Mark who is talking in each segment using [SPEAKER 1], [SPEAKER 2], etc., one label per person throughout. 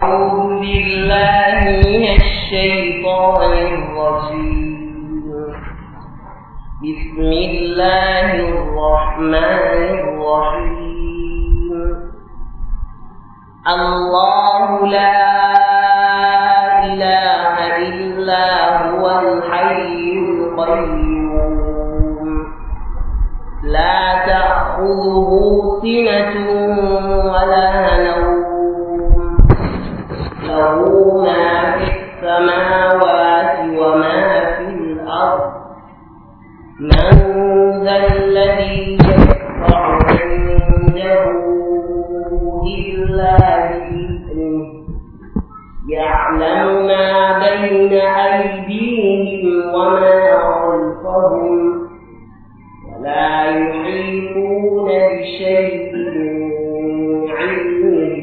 [SPEAKER 1] أعوذ بالله من الشيطان الرجيم بسم الله الرحمن الرحيم الله لا إله إلا هو الحي القيوم لا تأخذه سنة ولا نوم له ما في السماوات وما في الأرض من ذا الذي يشفع عنده إلا بإذنه يعلم ما بين أيديهم وما خلفهم ولا يحيطون بشيء من علمه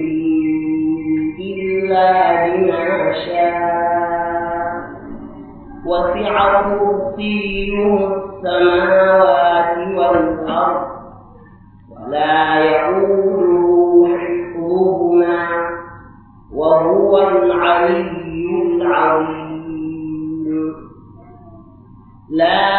[SPEAKER 1] إلا بما شاء وسع كرسيه السماوات والأرض ولا يؤوده حفظهما وهو العلي العظيم لا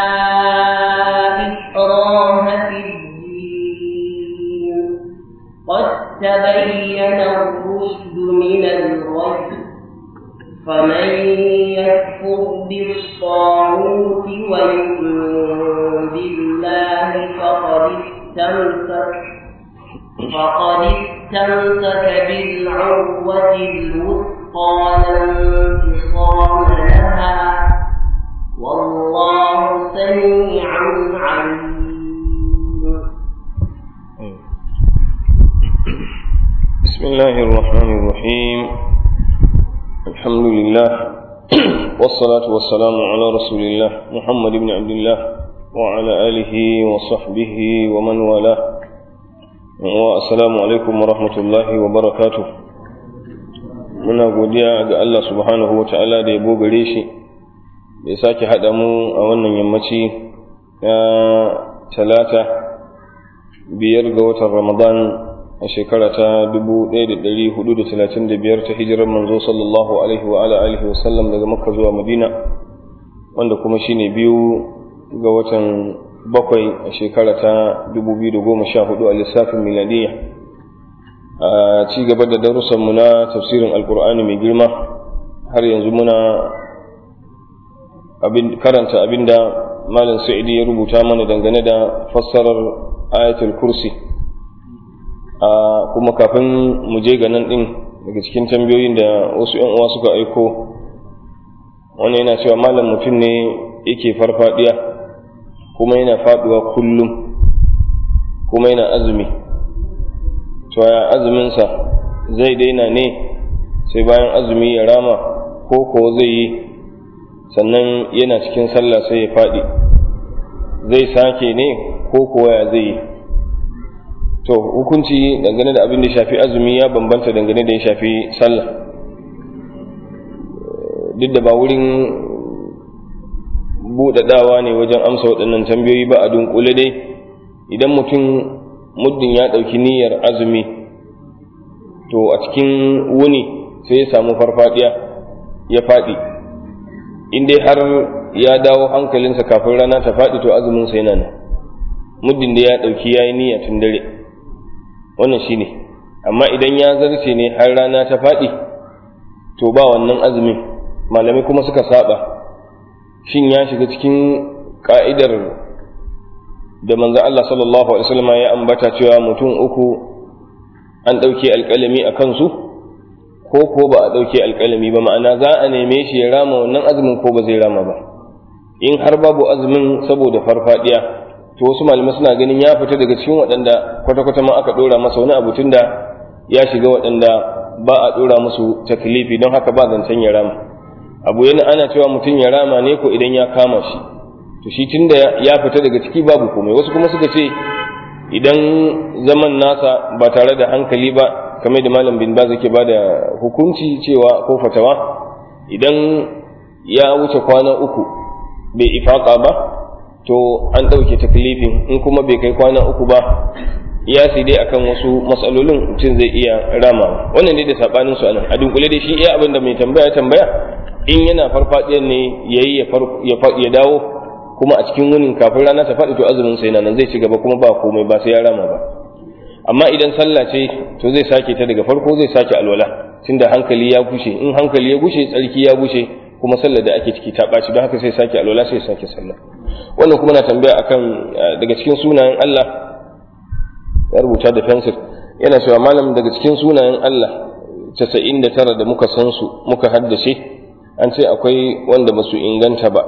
[SPEAKER 1] إكراه في الدين قد تبين الرشد من الغي فمن يكفر بالطاغوت ويؤمن بالله فقد استمسك فقد استمسك بالعروة الوثقى لا انفصام لها والله سميع عليم
[SPEAKER 2] بسم الله الرحمن الرحيم الحمد لله والصلاة والسلام على رسول الله محمد بن عبد الله وعلى آله وصحبه ومن والاه والسلام عليكم ورحمة الله وبركاته muna godiya ga Allah subhanahu wa ta'ala da yabo gare shi da ya sake haɗa mu a wannan yammaci na talata biyar ga watan ramadan a shekara ta 1435 ta hijirar manzo sallallahu alaihi wa ala alihi wa sallam daga makka zuwa madina wanda kuma shine biyu ga watan bakwai a shekara ta 2014 a lissafin miladiyya a ci gaba da darussanmu na tafsirin alkur'ani mai girma har yanzu muna karanta abinda malam sa'idi ya rubuta mana dangane da fassarar ayatul kursi a kuma kafin mu je ga nan din daga cikin tambayoyin da wasu yan uwa suka aiko wani yana cewa malam mutum ne yake farfadiya kuma yana faduwa kullum kuma yana azumi to ya azuminsa zai daina ne sai bayan azumi ya rama ko ko zai yi sannan yana cikin sallah sai ya faɗi zai sake ne ko kuwa ya zai yi to hukunci dangane da abin da ya shafi azumi ya bambanta dangane da ya shafi sallah duk da ba wurin buɗaɗawa ne wajen amsa waɗannan tambayoyi ba a dunkule dai idan mutum muddin ya ɗauki niyyar azumi to a cikin wuni sai ya samu farfadiya ya faɗi in dai har ya dawo hankalinsa kafin rana ta faɗi to azuminsa yana nan muddin da ya ɗauki ya yi niyya tun dare wannan shi ne amma idan ya zarce ne har rana ta faɗi to ba wannan azumin malamai kuma suka saba shin ya shiga cikin ka'idar da manzo Allah sallallahu alaihi wasallam ya ambata cewa mutum uku an ɗauke alƙalami a kansu ko ko ba a ɗauke alƙalami ba ma'ana za a neme shi ya rama wannan azumin ko ba zai rama ba in har babu azumin saboda farfadiya to wasu malamai suna ganin ya fita daga cikin waɗanda kwata-kwata ma aka ɗora masa wani abu tunda ya shiga waɗanda ba a ɗora musu taklifi don haka ba zancen ya rama abu yana ana cewa mutum ya rama ne ko idan ya kama shi to shi tunda ya fita daga ciki babu komai wasu kuma suka ce idan zaman nasa ba tare da hankali ba kamar da malam bin baz yake bada hukunci cewa ko fatawa idan ya wuce kwana uku bai ifaka ba to an ɗauke taklifin in kuma bai kai kwana uku ba iyasi dai akan wasu matsalolin mutum zai iya ramawa wannan dai da sabanin su anan a dunkule dai shi iya abin da mai tambaya tambaya in yana farfadiyar ne yayi ya dawo kuma a cikin wunin kafin rana ta faɗi to azumin sai nan zai ci gaba kuma ba komai ba sai ya rama ba amma idan sallah ce to zai sake ta daga farko zai sake alwala tunda hankali ya gushe in hankali ya gushe tsarki ya gushe kuma sallar da ake ciki ta ɓaci don haka sai sake alwala sai sake sallah wannan kuma na tambaya akan daga cikin sunayen Allah ya rubuta da fensir yana cewa malam daga cikin sunayen Allah casa'in da tara da muka san su muka haddace an ce akwai wanda ba su inganta ba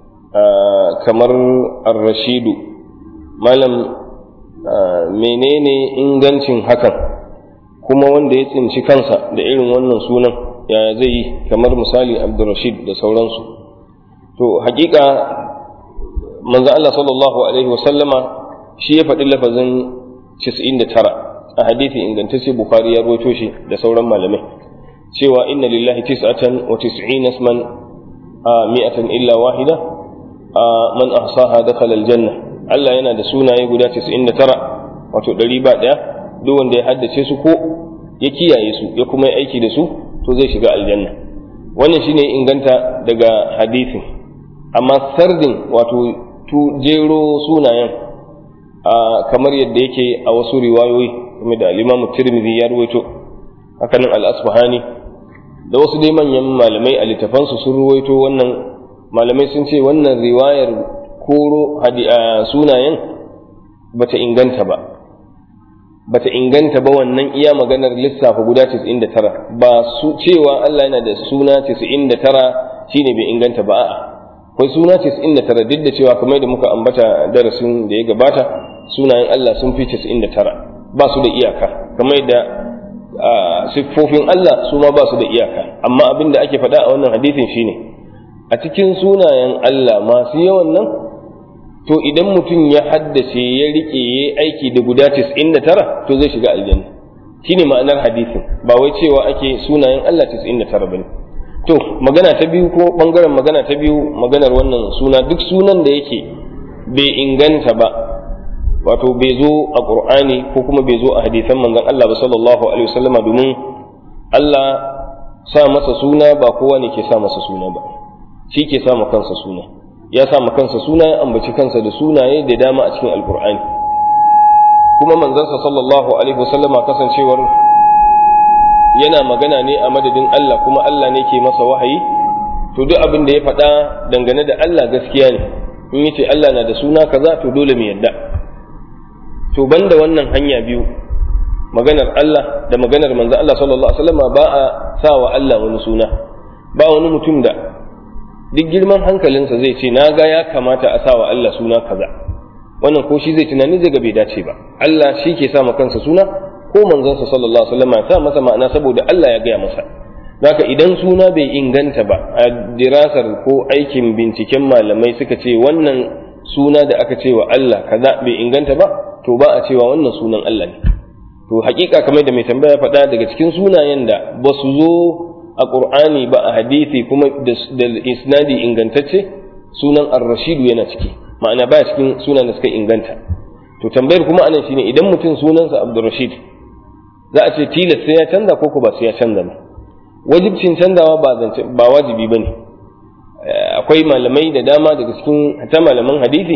[SPEAKER 2] kamar ar-rashidu malam menene ingancin hakan kuma wanda ya tsinci kansa da irin wannan sunan ya zai yi kamar misali abdurrashid da sauransu to hakika manzo Allah sallallahu alaihi wasallama shi ya faɗi lafazin 99 a hadithi ingantacce bukhari ya rawaito shi da sauran malamai cewa inna lillahi tis'atan wa tis'ina isman mi'atan illa wahida man ahsaha dakhala aljanna Allah yana da sunaye guda 99 wato ɗari ba ɗaya duk wanda ya haddace su ko ya kiyaye su ya kuma yi aiki da su to zai shiga aljanna wannan shine inganta daga hadisin amma sardin wato tu jero sunayen kamar yadda yake a wasu riwayoyi kuma da al-Imam Tirmidhi ya ruwaito hakanan al-Asbahani da wasu dai manyan malamai a littafansu sun ruwaito wannan malamai sun ce wannan riwayar koro sunayen bata inganta ba bata inganta ba wannan iya maganar lissafa guda 99 ba su cewa Allah yana da suna 99 shine bai inganta ba a'a akwai suna 99 duk da cewa kamar da muka ambata darasin da ya gabata sunayen Allah sun fi 99 ba su da iyaka kamar da siffofin Allah su ma ba su da iyaka amma abin da ake faɗa a wannan hadisin shine a cikin sunayen Allah masu yawan nan to idan mutum ya haddace ya rike ya aiki da guda 99 to zai shiga aljanna shine ma'anar hadisin ba wai cewa ake sunayen Allah 99 bane to magana ta biyu ko bangaren magana ta biyu maganar wannan suna duk sunan da yake bai inganta ba wato bai zo a qur'ani ko kuma bai zo a hadisan manzon Allah ba sallallahu alaihi wasallama domin Allah sa masa suna ba kowa ne ke sa masa suna ba shi ke sa kansa suna ya sa kansa suna ya ambaci kansa da sunaye da dama a cikin alkur'ani kuma manzansa sallallahu alaihi wasallama kasancewar yana magana ne a madadin Allah kuma Allah ne ke masa wahayi to duk abin da ya faɗa dangane da Allah gaskiya ne in yace Allah na da suna kaza to dole mu yadda to banda wannan hanya biyu maganar Allah da maganar manzo Allah sallallahu alaihi wasallama ba a sa wa Allah wani suna ba wani mutum da duk girman hankalinsa zai ce na ga ya kamata a sa wa Allah suna kaza wannan ko shi zai tunani zai ga bai dace ba Allah shi ke sa kansa suna ko manzonsa sallallahu alaihi wasallam ya sa masa ma'ana saboda Allah ya gaya masa haka idan suna bai inganta ba a dirasar ko aikin binciken malamai suka ce wannan suna da aka ce wa Allah kaza bai inganta ba to ba a cewa wannan sunan Allah ne to hakika kamar da mai tambaya faɗa daga cikin sunayen da ba su zo a ƙur'ani ba a hadisi kuma da isnadi ingantacce sunan ar-rashidu yana ciki ma'ana ba cikin sunan da suka inganta to tambayar kuma anan shine idan mutum sunansa abdurrashid za a ce tilas sai ya canza ko ko ba sai ya canza ba wajibcin canzawa ba zance ba wajibi bane akwai malamai da dama daga cikin hatta malaman hadisi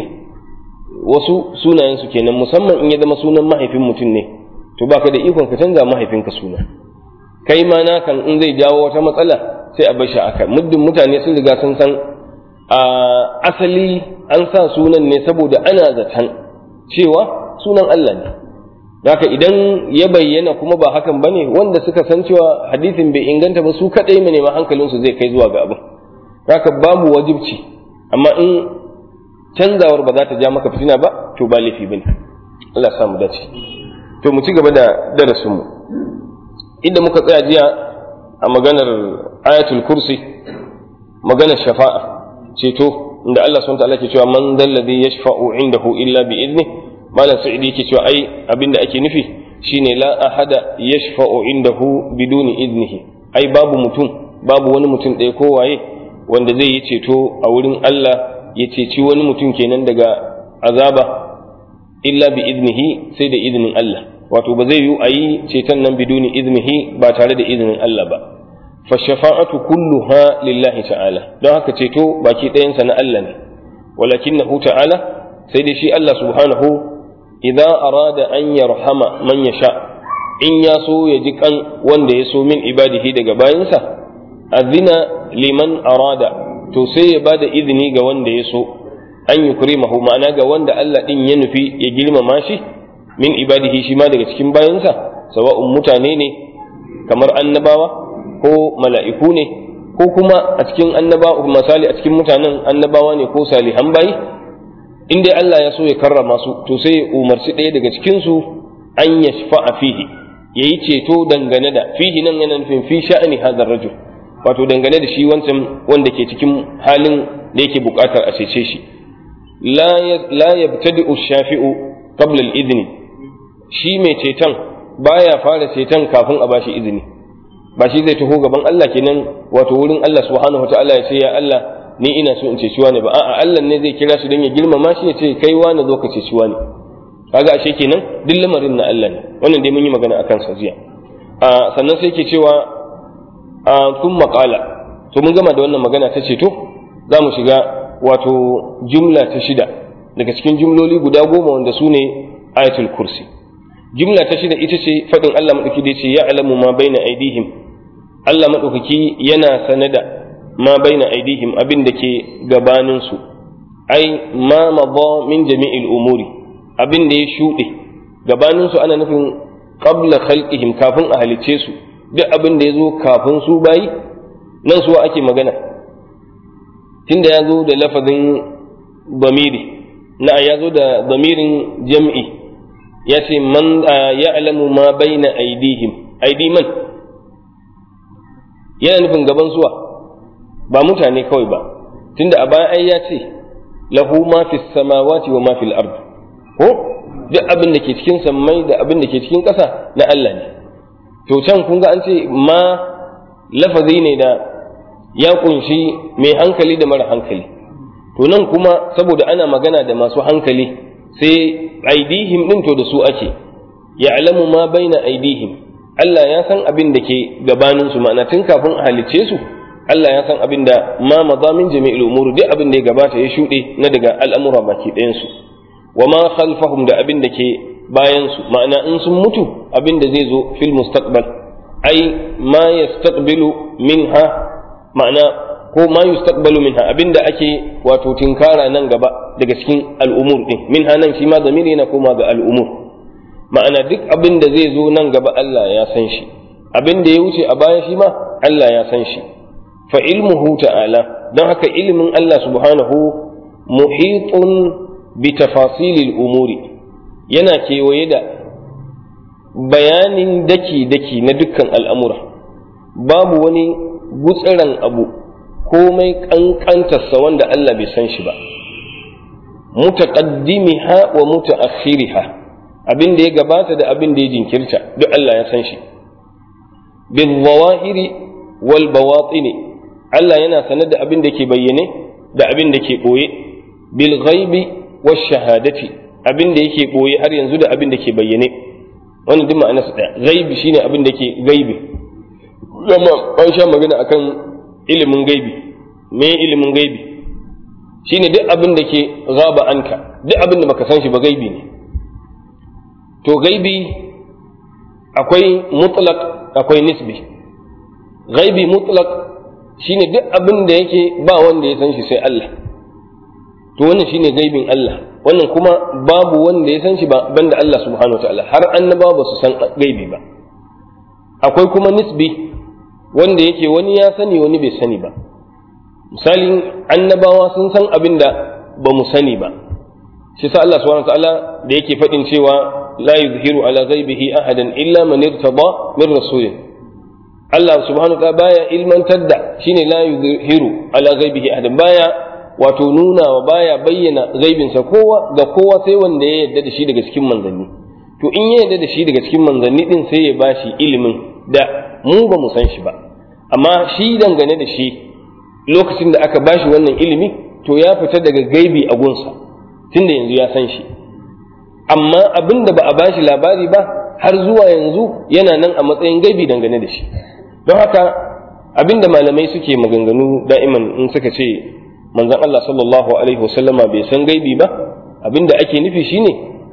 [SPEAKER 2] wasu sunayen su kenan musamman in ya zama sunan mahaifin mutum ne to baka da ikon ka canza mahaifinka suna kai ma na kan in zai jawo wata matsala sai a bashi aka muddin mutane sun riga sun san a asali an sa sunan ne saboda ana zaton cewa sunan Allah ne haka idan ya bayyana kuma ba hakan bane wanda suka san cewa hadisin bai inganta ba su kadai ne ma hankalinsu zai kai zuwa ga abin haka babu wajibci amma in canzawar ba za ta ja maka fitina ba to ba laifi bane Allah ya samu dace to mu ci gaba da darasinmu mu inda muka tsaya jiya a maganar ayatul kursi maganar shafa'a ceto inda Allah subhanahu ta'ala ke cewa man dalladhi yashfa'u indahu illa bi idni malam sa'idi yake cewa ai abinda ake nufi shine la ahada yashfa'u indahu biduni idnihi ai babu mutum babu wani mutum ɗaya ko waye wanda zai yi ceto a wurin Allah ya ceci wani mutum kenan daga azaba illa bi idnihi sai da izinin Allah wato ba zai yi a yi ceton nan biduni iznihi ba tare da izinin Allah ba fa shafa'atu kulluha lillahi ta'ala don haka ceto baki ɗayansa na Allah ne walakinahu ta'ala sai dai shi Allah subhanahu idza arada an yarhama man yasha in ya so ya ji kan wanda ya so min ibadihi daga bayansa azina liman arada to sai ya bada izini ga wanda ya so an yukrimahu ma'ana ga wanda Allah din ya nufi ya girmama shi min ibadihi shi ma daga cikin bayansa sawa'un mutane ne kamar annabawa ko mala'iku ne ko kuma a cikin annabawa misali a cikin mutanen annabawa ne ko salihan bayi in dai Allah ya so ya karrama su to sai ya umarci ɗaya daga cikin su an yashfa'a fihi yayi ceto dangane da fihi nan yana nufin fi sha'ani hadar rajul wato dangane da shi wancan wanda ke cikin halin da yake buƙatar a cece shi la yabtadi'u shafi'u qabla al-idni shi mai ceton baya fara ceton kafin a bashi izini ba shi zai taho gaban Allah kenan wato wurin Allah subhanahu wataala ya ce ya Allah ni ina so in ceci wani ba a'a Allah ne zai kira shi don ya girmama shi ya ce kai wani zo ka ceci wani kaga ashe kenan duk lamarin na Allah ne wannan dai mun yi magana akan sa jiya a sannan sai ke cewa a sun maƙala to mun gama da wannan magana ta ceto za mu shiga wato jumla ta shida daga cikin jumloli guda goma wanda su ne ayatul kursi jumla ta shida ita ce faɗin Allah maɗauki da ce ya alamu ma baina aidihim Allah maɗaukaki yana sanada ma baina aidihim abin da ke gabaninsu ai ma madha min jami'il umuri abin da ya shuɗe gabaninsu ana nufin qabla khalqihim kafin a halicce su duk abin da ya zo kafin su bayi nan suwa ake magana tunda ya zo da lafazin damiri na ya zo da damirin jam'i ya ce man ya alamu ma baina aidihim aidi man yana nufin gaban suwa ba mutane kawai ba tunda a baya ai ya ce lahu ma fi samawati wa ma fil ard ko duk abin da ke cikin sammai da abin da ke cikin ƙasa na Allah ne to can kun ga an ce ma lafazi ne da ya kunshi mai hankali da mara hankali to nan kuma saboda ana magana da masu hankali sai aidihim din to da su ake ya'lamu ma baina aidihim Allah ya san abin da ke gabanin su ma'ana tun kafin a halicce su Allah ya san abin da ma mazamin jami'il umur duk abin da ya gabata ya shuɗe na daga al'amura baki ɗayan su wa ma khalfahum da abin da ke bayan su ma'ana in sun mutu abin da zai zo fil mustaqbal ai ma yastaqbilu minha ma'ana ko ma yustaqbalu minha abin da ake wato tinkara nan gaba daga cikin al'umur din minha nan shi ma zamiri yana koma ga al'umur ma'ana duk abin da zai zo nan gaba Allah ya san shi abin da ya wuce a baya shi ma Allah ya san shi fa ilmuhu ta'ala don haka ilimin Allah subhanahu muhitun bi tafasilil umuri yana kewaye da bayanin daki-daki na dukkan al'amura babu wani gutsiran abu komai ƙanƙantarsa wanda Allah bai san shi ba mutaqaddimiha wa mutaakhiriha abin da ya gabata da abin da ya jinkirta duk Allah ya san shi bil zawahiri wal bawatini Allah yana sanar da abin da ke bayyane da abin da ke boye bil ghaibi wash shahadati abin da yake boye har yanzu da abin da ke bayyane wannan duk ma'anarsa daya ghaibi shine abin da ke gaibi zama an sha magana akan ilimin gaibi me ilimin gaibi shine duk abin da ke gaba anka duk abin da baka san shi ba gaibi ne to gaibi akwai mutlaq akwai nisbi gaibi mutlaq shine duk abin da yake ba wanda ya san shi sai Allah to wannan shine gaibin Allah wannan kuma babu wanda ya san shi ba banda Allah subhanahu wataala har annabawa ba su san gaibi ba akwai kuma nisbi wanda yake wani ya sani wani bai sani ba misalin annabawa sun san abin da ba mu sani ba shi sa Allah subhanahu wataala da yake faɗin cewa la yuzhiru ala ghaibihi ahadan illa man irtada min rasulin Allah subhanahu wataala baya ilmantar da shine la yuzhiru ala ghaibihi ahadan baya wato nuna wa baya bayyana gaibinsa kowa ga kowa sai wanda ya yarda da shi daga cikin manzanni to in ya yarda da shi daga cikin manzanni din sai ya bashi ilimin da mu ba mu san shi ba amma shi dangane da shi lokacin da aka bashi wannan ilimi to ya fita daga gaibi a gunsa tunda yanzu ya san shi amma abin da ba a bashi labari ba har zuwa yanzu yana nan a matsayin gaibi dangane da shi don haka abin da malamai suke maganganu da'iman in suka ce manzon Allah sallallahu alaihi wasallama bai san gaibi ba abin da ake nufi shine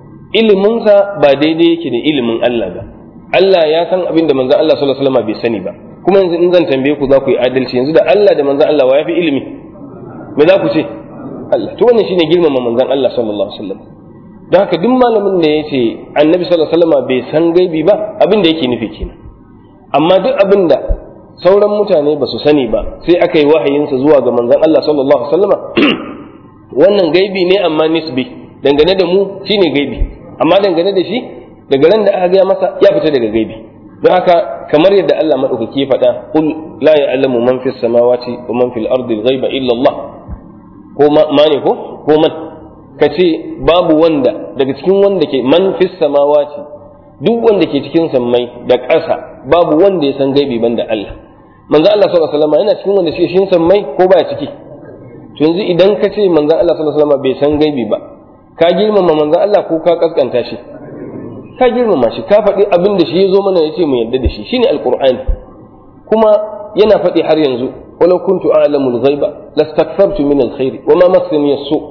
[SPEAKER 2] iliminsa ba daidai yake da ilimin Allah ba Allah ya san abin da manzon Allah sallallahu alaihi wasallama bai sani ba kuma yanzu in zan tambaye ku za ku yi adalci yanzu da Allah da manzon Allah wa ya fi ilimi me za ku ce Allah to wannan shine girmama manzon Allah sallallahu alaihi wasallam don haka duk malamin da ya ce annabi sallallahu alaihi wasallam bai san gaibi ba abin da yake nufi kenan amma duk abin da sauran mutane ba su sani ba sai aka yi wahayinsa zuwa ga manzon Allah sallallahu alaihi wasallam wannan gaibi ne amma nisbi dangane da mu shine gaibi amma dangane da shi daga ran da aka gaya masa ya fita daga gaibi don haka kamar yadda Allah madaukaki ya faɗa qul la ya'lamu man fis samawati wa man fil ardi al-ghaiba illa Allah ko ma ne ko ko man ka ce babu wanda daga cikin wanda ke man fis samawati duk wanda ke cikin sammai da ƙasa babu wanda ya san gaibi banda Allah manzo Allah sallallahu alaihi wasallam yana cikin wanda ke cikin sammai ko baya ciki to yanzu idan ka ce manzo Allah sallallahu alaihi wasallam bai san gaibi ba ka girmama manzo Allah ko ka kaskanta shi ka girmama shi ka faɗi abin da shi ya zo mana ya ce mu yarda da shi shine alqur'ani kuma yana faɗi har yanzu ولو كنت أعلم الغيب لاستكثرت من الخير وما مسني السوء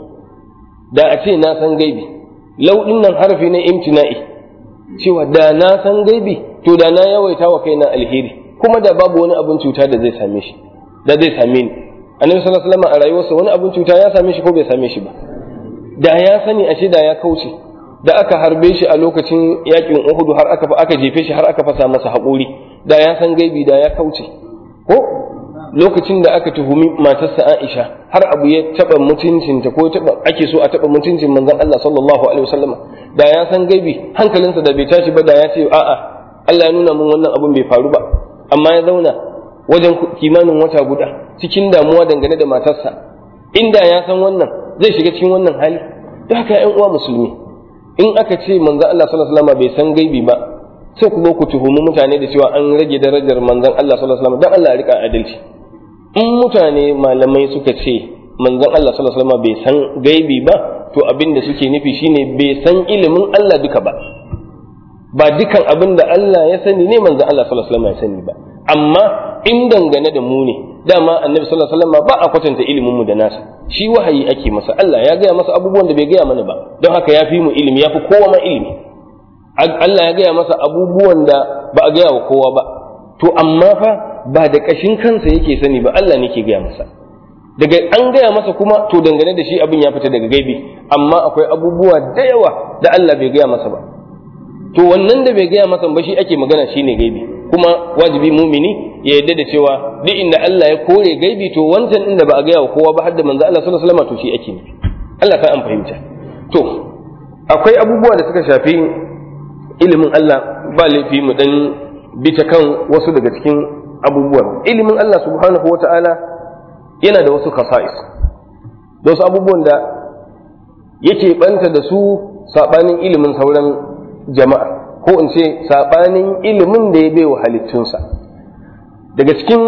[SPEAKER 2] da a ce na san gaibi lau nan harfi na imtina'i cewa da na san gaibi to da na yawaita wa kaina alheri kuma da babu wani abin cuta da zai same shi da zai same ni annabi sallallahu alaihi wasallam a rayuwarsa wani abin cuta ya same shi ko bai same shi ba da ya sani ashe da ya kauce da aka harbe shi a lokacin yakin Uhud har aka aka jefe shi har aka fasa masa haƙuri da ya san gaibi da ya kauce ko lokacin da aka tuhumi matarsa Aisha har abu ya taba mutuncinta ko taba ake so a taba mutuncin manzon Allah sallallahu alaihi wasallam da ya san gaibi hankalinsa da bai tashi ba da ya ce a'a Allah ya nuna mun wannan abun bai faru ba amma ya zauna wajen kimanin wata guda cikin damuwa dangane da matarsa inda ya san wannan zai shiga cikin wannan hali da haka ƴan uwa musulmi in aka ce manzon Allah sallallahu alaihi wasallam bai san gaibi ba sai ku zo ku tuhumi mutane da cewa an rage darajar manzon Allah sallallahu alaihi wasallam dan Allah ya rika adalci in mutane malamai suka ce manzon Allah sallallahu alaihi wasallam bai san gaibi ba to abin da suke nufi shine bai san ilimin Allah duka ba ba dukan abin da Allah ya sani ne manzon Allah sallallahu alaihi wasallam ya sani ba amma in dangane da mu ne dama annabi sallallahu alaihi wasallam ba a kwatanta ilimin mu da nasa shi wahayi ake masa Allah ya gaya masa abubuwan da bai gaya mana ba don haka ya fi mu ilimi ya fi kowa ma ilimi Allah ya gaya masa abubuwan da ba a gaya wa kowa ba to amma fa ba da ƙashin kansa yake sani ba Allah ne ke gaya masa daga an gaya masa kuma to dangane da shi abin ya fita daga gaibi amma akwai abubuwa da yawa da Allah bai gaya masa ba to wannan da bai gaya masa ba shi ake magana shine gaibi kuma wajibi mumini ya yarda da cewa duk inda Allah ya kore gaibi to wancan inda ba a gaya wa kowa ba har da manzo Allah sallallahu alaihi wasallam to shi ake nufi Allah ka an fahimta to akwai abubuwa da suka shafi ilimin Allah ba laifi mu dan bi ta kan wasu daga cikin abubuwan ilimin Allah subhanahu wata'ala yana da wasu kasa'is da wasu abubuwan da yake banta da su sabanin ilimin sauran jama'a ko in ce sabanin ilimin da ya baiwa halittunsa daga cikin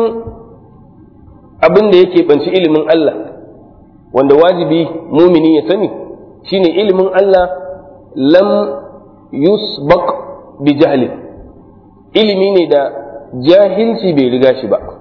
[SPEAKER 2] abin da yake banci ilimin Allah wanda wajibi mumini ya sani shine ilimin Allah lam yusbaq bi jahlin ilimi ne da jahilci bai riga shi ba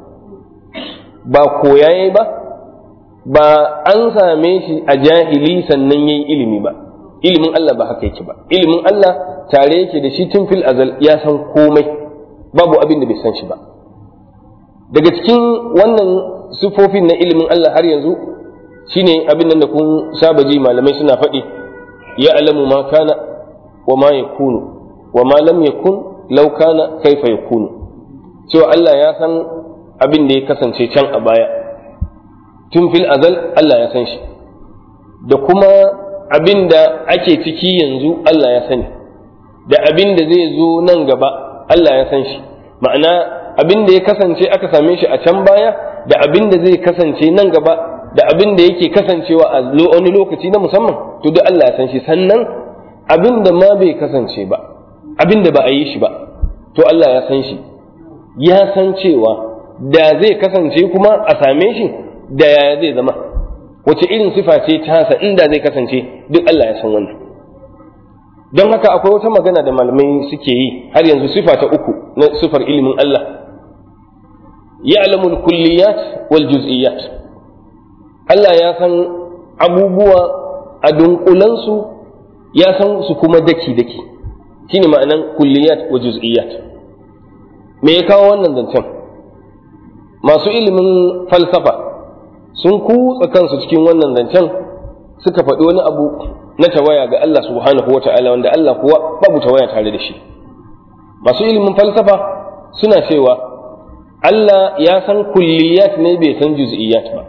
[SPEAKER 2] ba koyaye ba ba an same shi a jahili sannan yayi ilimi ba ilimin Allah ba haka yake ba ilimin Allah tare yake da shi tun fil azal ya san komai babu abin da bai san shi ba daga cikin wannan sifofin na ilimin Allah har yanzu shine abin nan da kun saba ji malamai suna faɗi ya alamu ma kana wa ma yakunu wa ma lam yakun law kana kaifa yakunu cewa Allah ya san abin da ya kasance can a baya tun fil azal Allah ya san shi da kuma abin da ake ciki yanzu Allah ya sani da abin da zai zo nan gaba Allah ya san shi ma'ana abin da ya kasance aka same shi a can baya da abin da zai kasance nan gaba da abin da yake kasancewa a wani lokaci na musamman to duk Allah ya san shi sannan abin da ma bai kasance ba abin da ba a yi shi ba to Allah ya san shi ya san cewa da zai kasance kuma a same shi da yaya zai zama wace irin sifa ce tasa inda zai kasance duk Allah ya san wannan don haka akwai wata magana da malamai suke yi har yanzu sifa ta uku na sifar ilimin Allah ya'lamu al-kulliyat wal juz'iyat Allah ya san abubuwa a dunkulansu ya san su kuma daki daki shine ma'anan kulliyat wa juz'iyat me ya kawo wannan zancen masu ilimin falsafa sun kutsa kansu cikin wannan zancen suka faɗi wani abu na tawaya ga Allah subhanahu wa ta'ala wanda Allah kuwa babu tawaya tare da shi masu ilimin falsafa suna cewa Allah ya san kulliyat ne bai san juz'iyat ba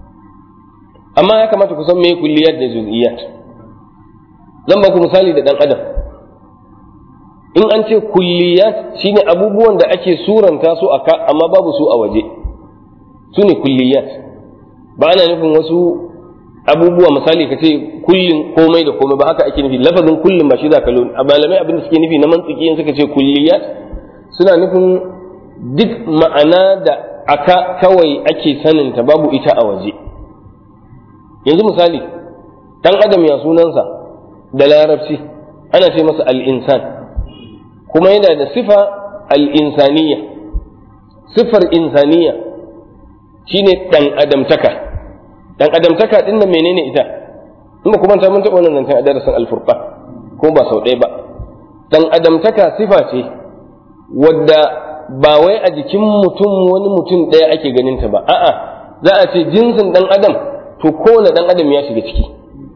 [SPEAKER 2] amma ya kamata ku san me kulliyat da juz'iyat zan ba ku misali da dan adam in an ce kulliyat shine abubuwan da ake suranta su aka amma babu su a waje su ne kulliyat ba ana nufin wasu abubuwa misali ka ce kullin komai da komai ba haka ake nufi lafazin kullin ba shi za ka lo a malamai abin da suke nufi na mantiki in suka ce kulliyat suna nufin duk ma'ana da aka kawai ake saninta babu ita a waje yanzu misali dan adam ya sunansa da larabci ana ce masa al-insan kuma yana da sifa al-insaniya sifar insaniya shine dan adamtaka dan adamtaka din nan menene ita in ba kuma ta mun taɓa wannan nan a darasin al-furqan ko ba sau ɗaya ba dan adamtaka sifa ce wadda ba wai a jikin mutum wani mutum ɗaya ake ganin ta ba a'a za a ce jinsin dan adam to kowane dan adam ya shiga ciki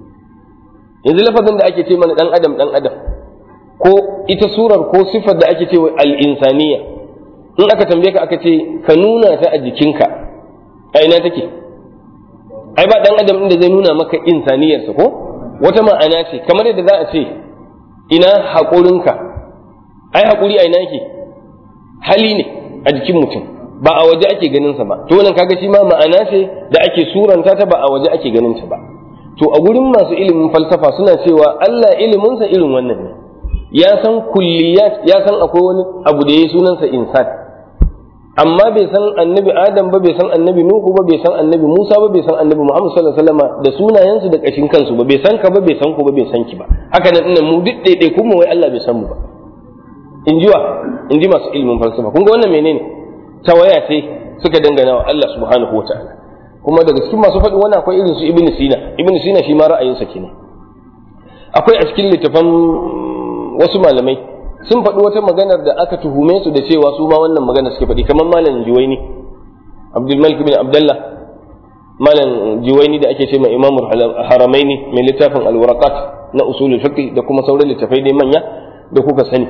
[SPEAKER 2] yanzu lafazin da ake ce mana dan adam dan adam ko ita surar ko sifar da ake ce wa al-insaniya in aka tambaye ka aka ce ka nuna ta a jikinka a ina take ai ba dan adam inda zai nuna maka insaniyarsa ko wata ma'ana ce kamar yadda za a ce ina haƙurinka ai haƙuri a ina yake hali ne a jikin mutum ba a waje ake ganin sa ba to wannan kaga shi ma ma'ana ce da ake suranta ta ba a waje ake ganin ta ba to a gurin masu ilimin falsafa suna cewa Allah iliminsa irin wannan ne ya san kulliyat ya san akwai wani abu da ya sunansa insan amma bai san annabi adam ba bai san annabi nuhu ba bai san annabi musa ba bai san annabi muhammad sallallahu alaihi wasallam da sunayensu da kashin kansu ba bai san ka ba bai san ku ba bai san ki ba haka nan ina mu duk daidai kuma wai Allah bai san mu ba in ji wa in ji masu ilimin falsafa kun ga wannan menene tawaya ce suka dangana wa Allah subhanahu wa ta'ala kuma daga cikin masu faɗi wannan akwai irin su ibn sina ibn sina shi ma ra'ayinsa kenan akwai a cikin littafan wasu malamai sun faɗi wata maganar da aka tuhume su da cewa su ma wannan magana suke faɗi kamar malam juwaini abdul malik bin abdullah malam juwaini da ake ce ma imamul haramaini mai littafin alwaraqat na usulul fiqh da kuma sauran littafai dai manya da kuka sani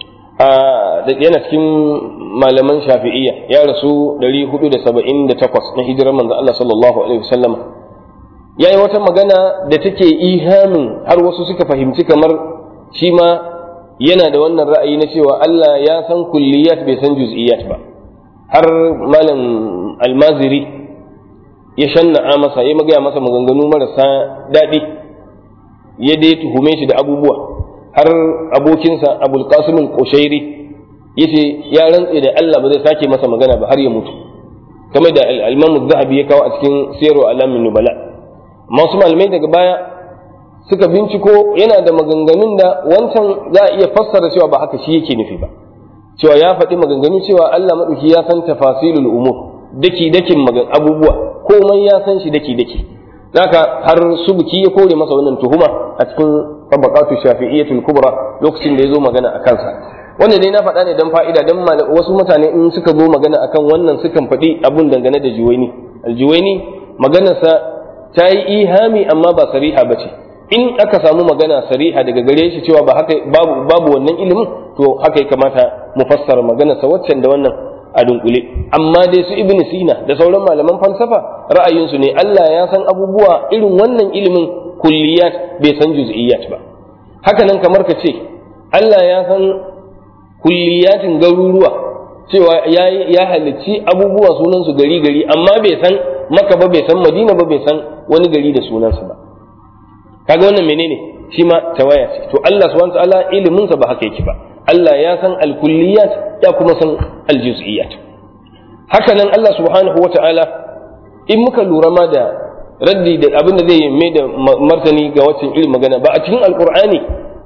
[SPEAKER 2] yana cikin malaman shafi'iyya ya rasu 478 na hijirar manzo Allah sallallahu alaihi wasallam yayi wata magana da take ihamin har wasu suka fahimci kamar shi ma yana da wannan ra'ayi na cewa Allah ya san kulliyat bai san juz'iyat ba har malam almaziri ya shanna'a masa ya magaya masa maganganu marasa daɗi ya dai tuhume shi da abubuwa har abokinsa abul qasim al-qushairi yace ya rantse da Allah ba zai sake masa magana ba har ya mutu kamar da al-imam zahabi ya kawo a cikin sirru alamin nubala masu malamai daga baya suka binciko yana da maganganun da wancan za a iya fassara cewa ba haka shi yake nufi ba cewa ya faɗi maganganu cewa Allah maɗauki ya san tafasilul umur daki dakin magan abubuwa komai ya san shi daki daki zaka har subuki ya kore masa wannan tuhuma a cikin tabaqatu shafi'iyyatul kubra lokacin da ya zo magana a kansa wannan dai na faɗa ne dan fa'ida dan wasu mutane in suka zo magana akan wannan sukan faɗi abun dangane da juwaini aljuwaini maganarsa ta yi ihami amma ba sariha ba ce in aka samu magana sariha daga gare shi cewa ba haka babu babu wannan ilimin to haka ya kamata mu fassara maganarsa waccan da wannan a dunkule amma dai su ibn sina da sauran malaman falsafa ra'ayinsu ne Allah ya san abubuwa irin wannan ilimin kulliyat bai san juz'iyat ba haka nan kamar ka ce Allah ya san kulliyatin garuruwa cewa ya ya halicci abubuwa sunansu gari gari amma bai san maka ba bai san madina ba bai san wani gari da sunansa ba kaga wannan menene shi ma tawaya ce to Allah subhanahu wa ta'ala ilimin sa ba haka yake ba Allah ya san al-kulliyat ya kuma san al-juz'iyat haka nan Allah subhanahu wa ta'ala in muka lura ma da raddi da abin da zai yi mai da martani ga waccan irin magana ba a cikin alqur'ani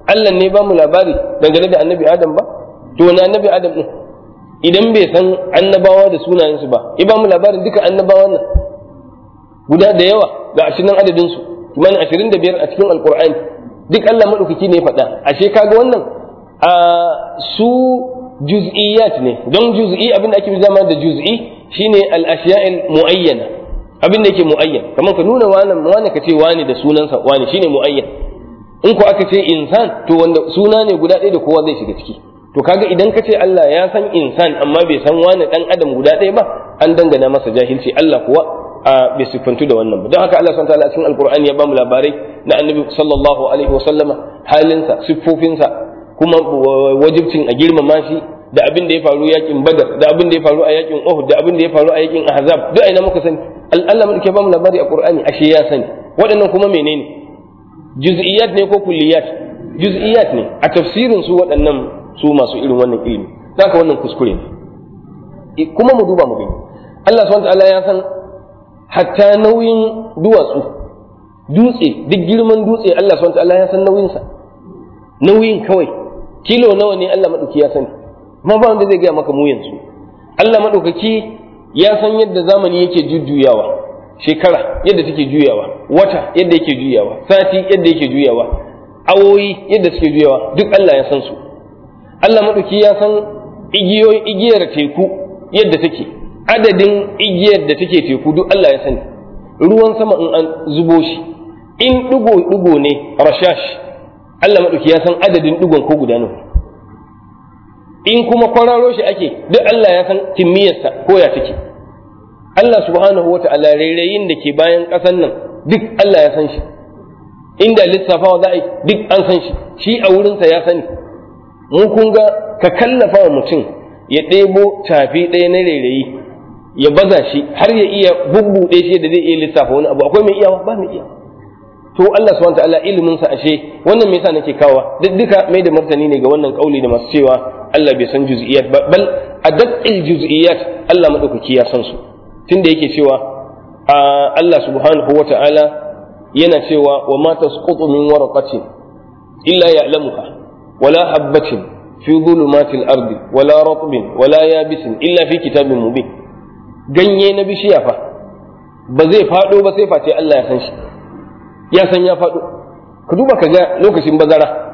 [SPEAKER 2] Allah ne ba mu labari dangane da annabi Adam ba to wani annabi Adam din idan bai san annabawa da sunayensu ba ya ba mu labarin duka annabawan nan guda da yawa ga ashirin adadin su kimanin ashirin da biyar a cikin alkur'ani duk Allah maɗaukaki ne faɗa ashe kaga wannan a su juz'iyat ne don juz'i abin da ake zama da juz'i shine al-ashiya'il muayyana abin da yake muayyan kamar ka nuna wani wani ka ce wani da sunansa wani shine muayyan in ko aka ce insan to wanda suna ne guda ɗaya da kowa zai shiga ciki to kaga idan ka ce Allah ya san insan amma bai san wani dan adam guda ɗaya ba an dangana masa jahilci Allah kuwa a bai siffantu da wannan ba don haka Allah subhanahu wa ta'ala cikin alqur'ani ya bamu labarai na annabi sallallahu alaihi wa sallama halinsa siffofinsa kuma wajibcin a girmama shi da abin da ya faru yakin badar da abin da ya faru a yakin uhud da abin da ya faru a yakin ahzab duk aina muka sani Allah mun ke bamu labari a qur'ani ashe ya sani waɗannan kuma menene juz'iyat ne ko kulliyat juz'iyat ne a tafsirin su waɗannan su masu irin wannan ilimi zaka wannan kuskure ne kuma mu duba mu gani Allah subhanahu wa ta'ala ya san hatta nauyin duwatsu dutse duk girman dutse Allah subhanahu ta'ala ya san nauyinsa nauyin kawai kilo nawa ne Allah madauki ya sani amma ba wanda zai gaya maka mu yanzu Allah madaukaki ya san yadda zamani yake jujjuyawa shekara yadda take juyawa wata yadda yake juyawa sati yadda yake juyawa awoyi yadda suke juyawa duk Allah ya san su Allah madauki ya san igiyoyin igiyar teku yadda take adadin igiyar da take teku duk Allah ya sani ruwan sama in an zubo shi in ɗigo-ɗigo ne rashash Allah maɗauki ya san adadin ɗigon ko guda nawa in kuma kwararo shi ake duk Allah ya san kimiyyarsa ko ya take Allah subhanahu wa ta'ala rairayin da ke bayan ƙasan nan duk Allah ya san shi inda lissafawa za a yi duk an san shi shi a wurinsa ya sani mu kun ga ka kallafa wa mutum ya ɗebo tafi ɗaya na rairayi ya baza shi har ya iya bubbuɗe shi da zai iya lissafa wani abu akwai mai iyawa ba mai iyawa to Allah subhanahu wataala ilimin sa ashe wannan me yasa nake kawa duk duka mai da martani ne ga wannan kauli da masu cewa Allah bai san juz'iyat ba bal adaqqil juz'iyat Allah madaukaki ya san su tunda yake cewa Allah subhanahu wataala yana cewa wa ma tasqutu min waraqatin illa ya'lamuha wala habatin fi dhulumatil ardi wala ratbin wala yabisin illa fi kitabin mubin ganye na bishiya fa ba zai faɗo ba sai face Allah ya san shi ya san ya faɗo ka duba ka ga lokacin bazara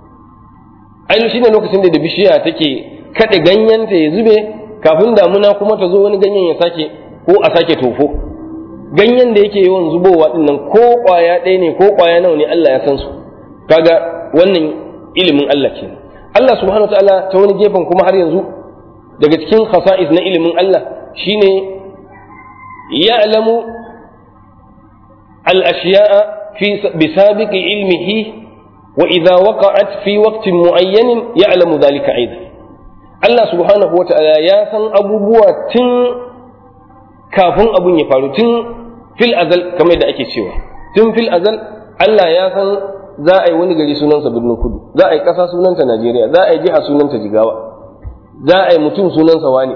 [SPEAKER 2] ai shine lokacin da da bishiya take kaɗe ganyenta ya zube kafin damuna kuma ta zo wani ganyen ya sake ko a sake tofo ganyen da yake yawan zubowa din nan ko ƙwaya ɗaya ne ko ƙwaya nawa ne Allah ya san su kaga wannan ilimin Allah ke Allah subhanahu wa ta'ala ta wani gefen kuma har yanzu daga cikin khasa'is na ilimin Allah shine ya'lamu al-ashya'a fi bisabiqi ilmihi wa idza waqa'at fi waqtin mu'ayyanin ya'lamu dhalika aidan Allah subhanahu wa ta'ala ya san abubuwa tun kafin abun ya faru tun fil azal kamar da ake cewa tun fil azal Allah ya san za a yi wani gari sunansa birnin kudu za a yi ƙasa sunanta Najeriya za a yi jiha sunanta Jigawa za a yi mutum sunansa wani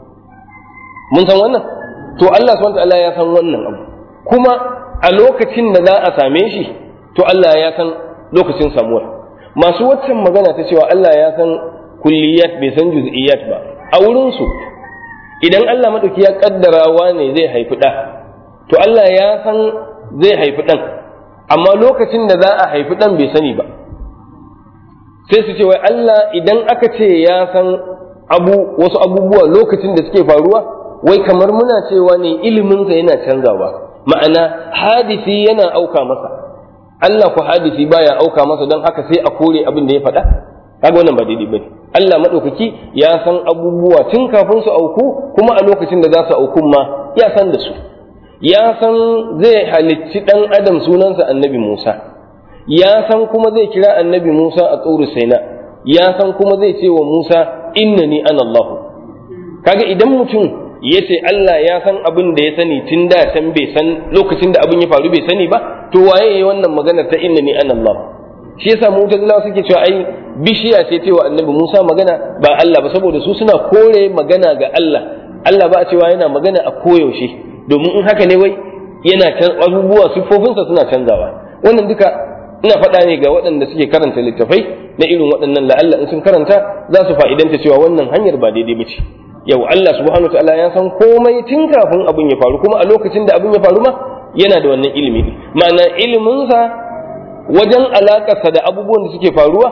[SPEAKER 2] mun san wannan to Allah subhanahu ta'ala ya san wannan abu kuma a lokacin da za a same shi to Allah ya san lokacin samuwar masu waccan magana ta cewa Allah ya san kulliyat bai san juz'iyat ba a wurin su idan Allah madauki ya kaddara wane zai haifi da to Allah ya san zai haifi dan amma lokacin da za a haifi dan bai sani ba sai su ce wai Allah idan aka ce ya san abu wasu abubuwa lokacin da suke faruwa wai kamar muna cewa ne iliminsa yana canzawa ma'ana hadisi yana auka masa Allah ku hadisi baya auka masa don haka sai a kore abin da ya faɗa kaga wannan ba daidai bane Allah madaukaki ya san abubuwa tun kafin su auku kuma a lokacin da za su auku ma ya san da su ya san zai halicci dan adam sunansa annabi Musa ya san kuma zai kira annabi Musa a tsoro saina ya san kuma zai ce wa Musa innani ana Allah kaga idan mutum ya ce Allah ya san abin da ya sani tun da can bai san lokacin da abin ya faru bai sani ba to waye ya wannan magana ta inna ni ana Allah shi yasa mu'tazilawa suke cewa ai bishiya ce cewa annabi Musa magana ba Allah ba saboda su suna kore magana ga Allah Allah ba a cewa yana magana a koyaushe domin in haka ne wai yana can abubuwa siffofinsa suna canzawa wannan duka ina faɗa ne ga waɗanda suke karanta littafai na irin waɗannan la'alla in sun karanta za su fa'idanta cewa wannan hanyar ba daidai ba ce yau Allah subhanahu ta'ala ya san komai tun kafin abin ya faru kuma a lokacin da abin ya faru ma yana da wannan ilimi ma'ana iliminsa wajen alaƙarsa da abubuwan da suke faruwa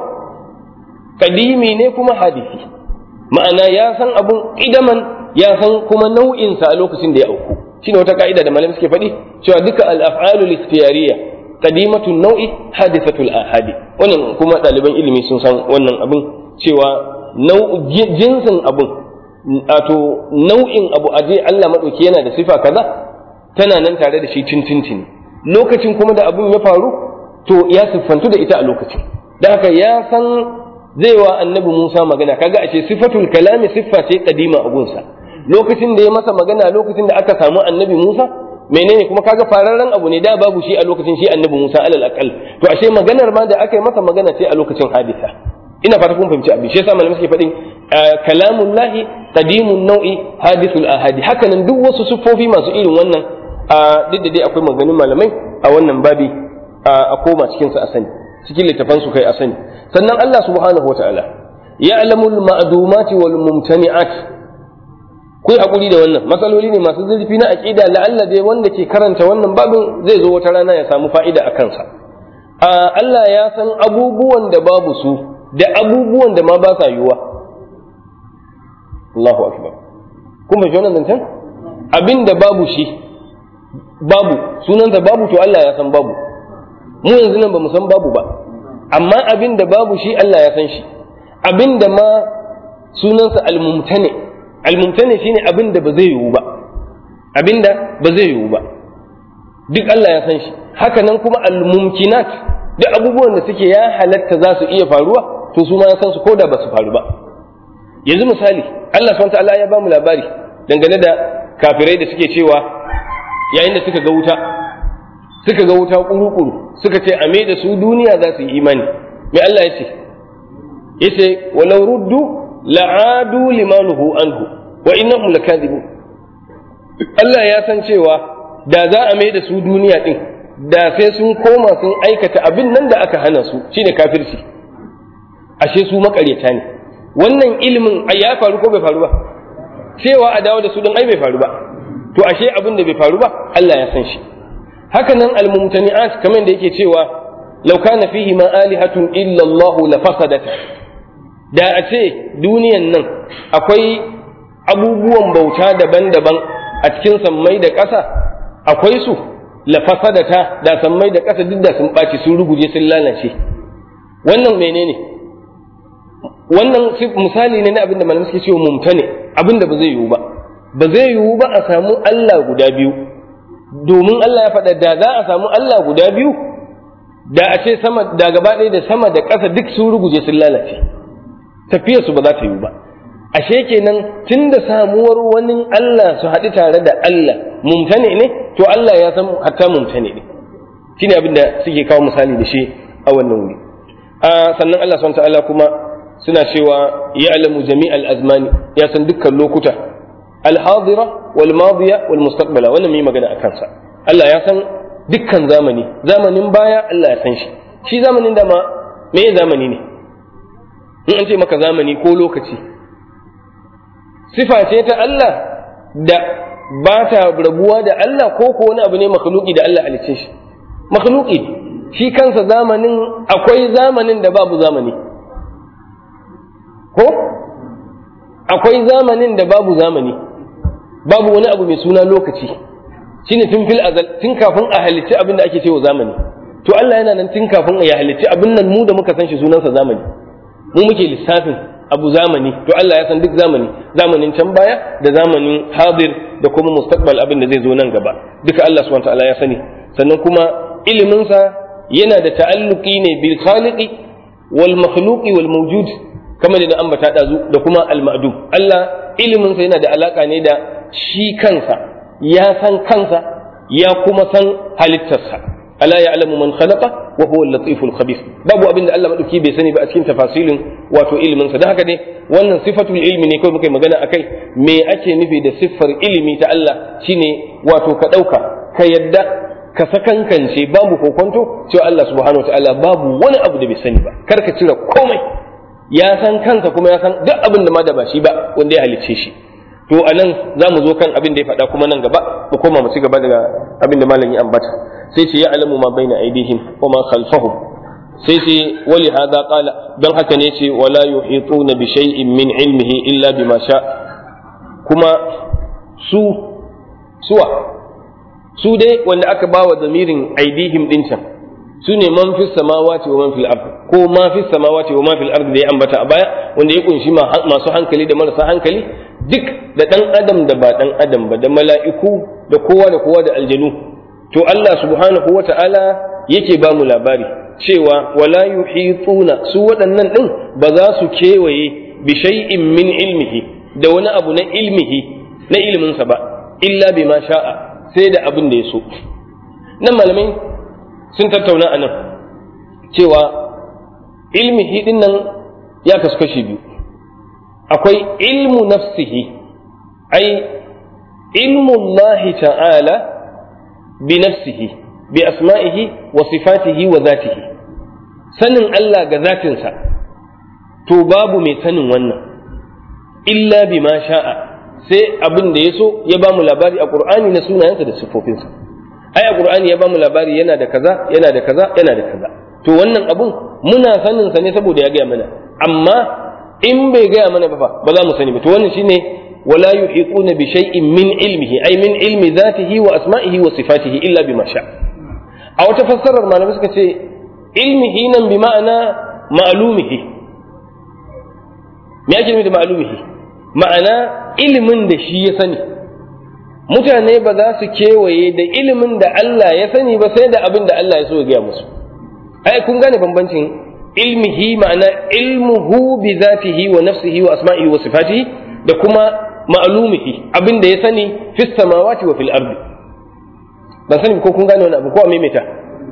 [SPEAKER 2] kadimi ne kuma hadisi ma'ana ya san abun idaman ya san kuma nau'insa a lokacin da ya auku shine wata ka'ida da malamai suke faɗi cewa duka al-af'alul ikhtiyariyya qadimatun nau'i hadithatul ahadi wannan kuma ɗaliban ilimi sun san wannan abin cewa jinsin abun wato nau'in abu aje Allah madauki yana da sifa kaza tana nan tare da shi tintintin lokacin kuma da abun ya faru to ya siffantu da ita a lokacin da haka ya san zai wa annabi Musa magana kaga ashe sifatul kalami siffa ce kadima a gunsa lokacin da ya masa magana lokacin da aka samu annabi Musa menene kuma kaga fararren abu ne da babu shi a lokacin shi annabi Musa alal aqal to ashe maganar ma da aka yi masa magana ce a lokacin hadisa ina fata kun fahimci abin shi yasa malamai suke faɗin kalamun lahi qadimun nau'i hadithul ahadi haka nan duk wasu siffofi masu irin wannan a duk da dai akwai maganganun malamai a wannan babi a koma cikin sa a sani cikin littafan su kai a sani sannan Allah subhanahu wataala ya'lamu al-ma'dumati wal mumtani'at ku yi haƙuri da wannan matsaloli ne masu zurfi na aƙida la'alla dai wanda ke karanta wannan babin zai zo wata rana ya samu fa'ida a kansa Allah ya san abubuwan da babu su da abubuwan da ma ba sa yiwuwa Allahu akbar kun fahimci wannan zancen abin da babu shi babu sunansa babu to Allah ya san babu mu yanzu nan ba mu san babu ba amma abin da babu shi Allah ya san shi abin da ma sunansa al-mumtani almumtani shine abin da ba zai yiwu ba abin da ba zai yiwu ba duk Allah ya san shi haka nan kuma almumkinat duk abubuwan da suke ya halatta za su iya faruwa to su ma ya san su koda ba su faru ba yanzu misali Allah subhanahu ta'ala ya ba mu labari dangane da kafirai da suke cewa yayin da suka ga wuta suka ga wuta kuru-kuru suka ce a da su duniya za su yi imani me Allah ya ce yace walau ruddu la'adu limanuhu anhu wa innahum lakadibun Allah ya san cewa da za a mai da su duniya din da sai sun koma sun aikata abin nan da aka hana su shine kafirci ashe su makaryata ne wannan ilimin ai ya faru ko bai faru ba cewa a dawo da su din ai bai faru ba to ashe abin da bai faru ba Allah ya san shi haka nan almumtani'at kamar da yake cewa law kana fihi ma alihatun illa Allah la fasadata da a ce duniyan nan akwai abubuwan bauta daban-daban a cikin sammai da ƙasa akwai su lafasadata da sammai da ƙasa duk da sun ɓaci sun ruguje sun lalace wannan menene wannan misali ne na abin da malamai suke cewa mumtane abin da ba zai yiwu ba ba zai yiwu ba a samu Allah guda biyu domin Allah ya faɗa da za a samu Allah guda biyu da a ce sama da gaba ɗaya da sama da ƙasa duk sun ruguje sun lalace tafiyarsu ba za ta yiwu ba ashe kenan tun da samuwar wani Allah su haɗu tare da Allah mumtane ne to Allah ya san hatta mumtane ne shine abin da suke kawo misali da shi a wannan wuri sannan Allah subhanahu ta'ala kuma suna cewa ya'lamu jami'al azmani ya san dukkan lokuta al-hadira wal madiya wal mustaqbala wannan mai magana akan sa Allah ya san dukkan zamani zamanin baya Allah ya san shi shi zamanin da ma me zamani ne in an ce maka zamani ko lokaci sifa ce ta Allah da ba ta rabuwa da Allah ko ko wani abu ne makhluki da Allah halicce shi makhluki shi kansa zamanin akwai zamanin da babu zamani ko akwai zamanin da babu zamani babu wani abu mai suna lokaci shine tun fil azal tun kafin a halicci abin da ake cewa zamani to Allah yana nan tun kafin ya halicci abin nan mu da muka san shi sunansa zamani mu muke lissafin abu zamani to Allah ya san duk zamani zamanin can baya da zamanin hadir da kuma mustaqbal abin da zai zo nan gaba duka Allah subhanahu wataala ya sani sannan kuma iliminsa yana da ta'alluqi ne bil khaliqi wal makhluqi wal mawjud kamar da ambata dazu da kuma al ma'dum Allah iliminsa yana da alaka ne da shi kansa ya san kansa ya kuma san halittarsa ala ya'lamu man khalaqa wa huwa al-latiful khabir babu abin da Allah madauki bai sani ba a cikin tafasilin wato ilimin sa dan haka ne wannan sifatul ilmi ne kawai muka magana akai me ake nufi da siffar ilimi ta Allah shine wato ka dauka ka yadda ka sakankance babu kokonto cewa Allah subhanahu wataala babu wani abu da bai sani ba kar ka cire komai ya san kansa kuma ya san duk abin da ma da ba shi ba wanda ya halicce shi to a nan za mu zo kan abin da ya faɗa kuma nan gaba mu koma mu ci gaba daga abin da malam ya ambata sai ce ya alamu ma baina aidihim wa ma khalfahum sai ce wali hada qala dan haka ne ce wala yuhituna bi shay'in min ilmihi illa bima sha kuma su suwa su dai wanda aka bawa zamirin aidihim din can su ne man fi samawati wa man fil ard ko ma fi samawati wa ma fil ard da ya ambata a baya wanda ya kunshi masu hankali da marasa hankali duk da dan adam da ba dan adam ba da mala'iku da kowa da kowa da aljanu to Allah subhanahu wata'ala yake ba mu labari cewa wala yuhituna su waɗannan din ba za su kewaye bi shay'in min ilmihi da wani abu na ilmihi na ilminsa ba illa bima sha'a sai da abin da ya so nan malamai sun tattauna a nan cewa ilmihi din nan ya kasu kashi biyu akwai ilmu nafsihi ai ilmu Allah ta'ala bi nafsihi bi asma'ihi wa sifatihi wa zatihi sanin Allah ga zatinsa to babu mai sanin wannan illa bima sha'a sai abin da ya so ya ba mu labari a Qur'ani na sunayensa da siffofinsa ai a Qur'ani ya ba mu labari yana da kaza yana da kaza yana da kaza to wannan abun muna sanin sa ne saboda ya gaya mana amma in bai gaya mana ba fa ba za mu sani ba to wannan shine wala yuhiquna bi shay'in min ilmihi ay min ilmi zatihi wa asma'ihi wa sifatihi illa bima sha a wata fassarar malamai suka ce ilmihi nan bi ma'ana ma'lumihi me ake nufi da ma'lumihi ma'ana ilimin da shi ya sani mutane ba za su kewaye da ilimin da Allah ya sani ba sai da abin da Allah ya so ya gaya musu ai kun gane bambancin ilmihi ma'ana ilmuhu bi zatihi wa nafsihi wa asma'ihi wa sifatihi da kuma ma'lumihi abin da ya sani fis samawati wa fil ardi ban sani ko kun gane wani abu ko a maimaita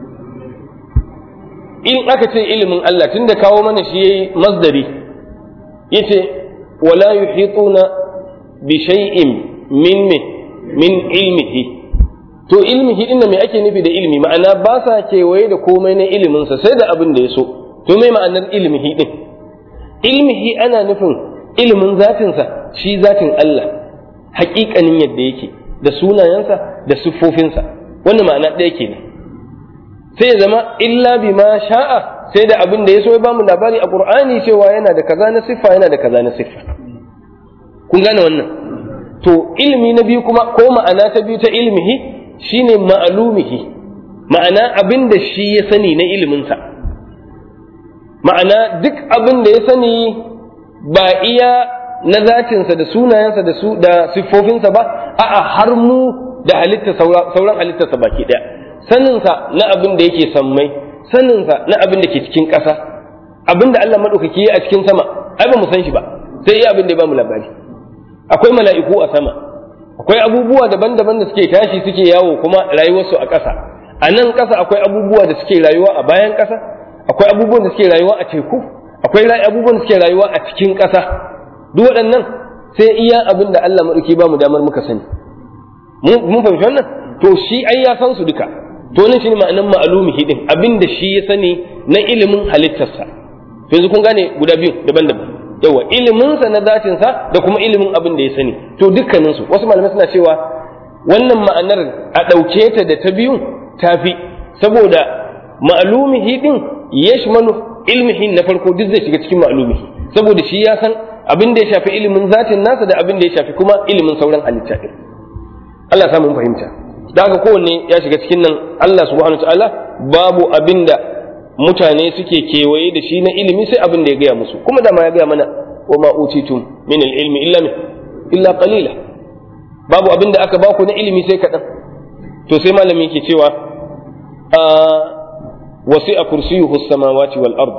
[SPEAKER 2] in aka ce ilimin Allah tunda kawo mana shi yayi masdari yace wala yuhituna bi shay'in min min ilmihi to ilmihi din me ake nufi da ilmi ma'ana ba sa kewaye da komai na ilimin sa sai da abin da ya so to me ma'anar ilmihi din ilmihi ana nufin ilimin zatinsa shi zatin Allah haƙiƙanin yadda yake da sunayensa da siffofinsa wannan ma'ana ɗaya kenan sai ya zama illa bima sha'a sai da abin da ya so ya bamu labari a Qur'ani cewa yana da kaza na siffa yana da kaza na siffa kun gane wannan to ilmi na biyu kuma ko ma'ana ta biyu ta ilmihi shine ma'lumihi ma'ana abin da shi ya sani na iliminsa ma'ana duk abin da ya sani ba iya na zatinsa da sunayensa da su da siffofinsa ba a'a har mu da halitta sauran halittarsa baki daya saninsa na abin da yake sammai saninsa na abin da ke cikin ƙasa abin da Allah maɗaukaki a cikin sama ai ba mu san shi ba sai iya abin da ya ba mu labari akwai mala'iku a sama akwai abubuwa daban-daban da suke tashi suke yawo kuma rayuwarsu a ƙasa a nan ƙasa akwai abubuwa da suke rayuwa a bayan ƙasa akwai abubuwan da suke rayuwa a teku akwai abubuwan da suke rayuwa a cikin ƙasa duk waɗannan sai iya abin da Allah maɗauki ba mu damar muka sani mun fahimci wannan to shi ai ya san su duka to nan shine ma'anan ma'alumihi din abin da shi ya sani na ilimin halittarsa to yanzu kun gane guda biyu daban-daban yawa iliminsa na zatinsa da kuma ilimin abin da ya sani to dukkaninsu wasu malamai suna cewa wannan ma'anar a ɗauke ta da ta biyun tafi saboda ma'alumihi din yashmalu ilmihi na farko duk zai shiga cikin ma'alumihi saboda shi ya san abin da ya shafi ilimin zatin nasa da abin da ya shafi kuma ilimin sauran halitta din Allah ya mun fahimta da haka kowanne ya shiga cikin nan Allah subhanahu ta'ala babu abin da mutane suke kewaye da shi na ilimi sai abin da ya gaya musu kuma da ma ya gaya mana wa ma utitum min ilmi illa min illa qalila babu abin da aka baku na ilimi sai kaɗan to sai malami yake cewa a wasi'a kursiyuhu samawati wal ard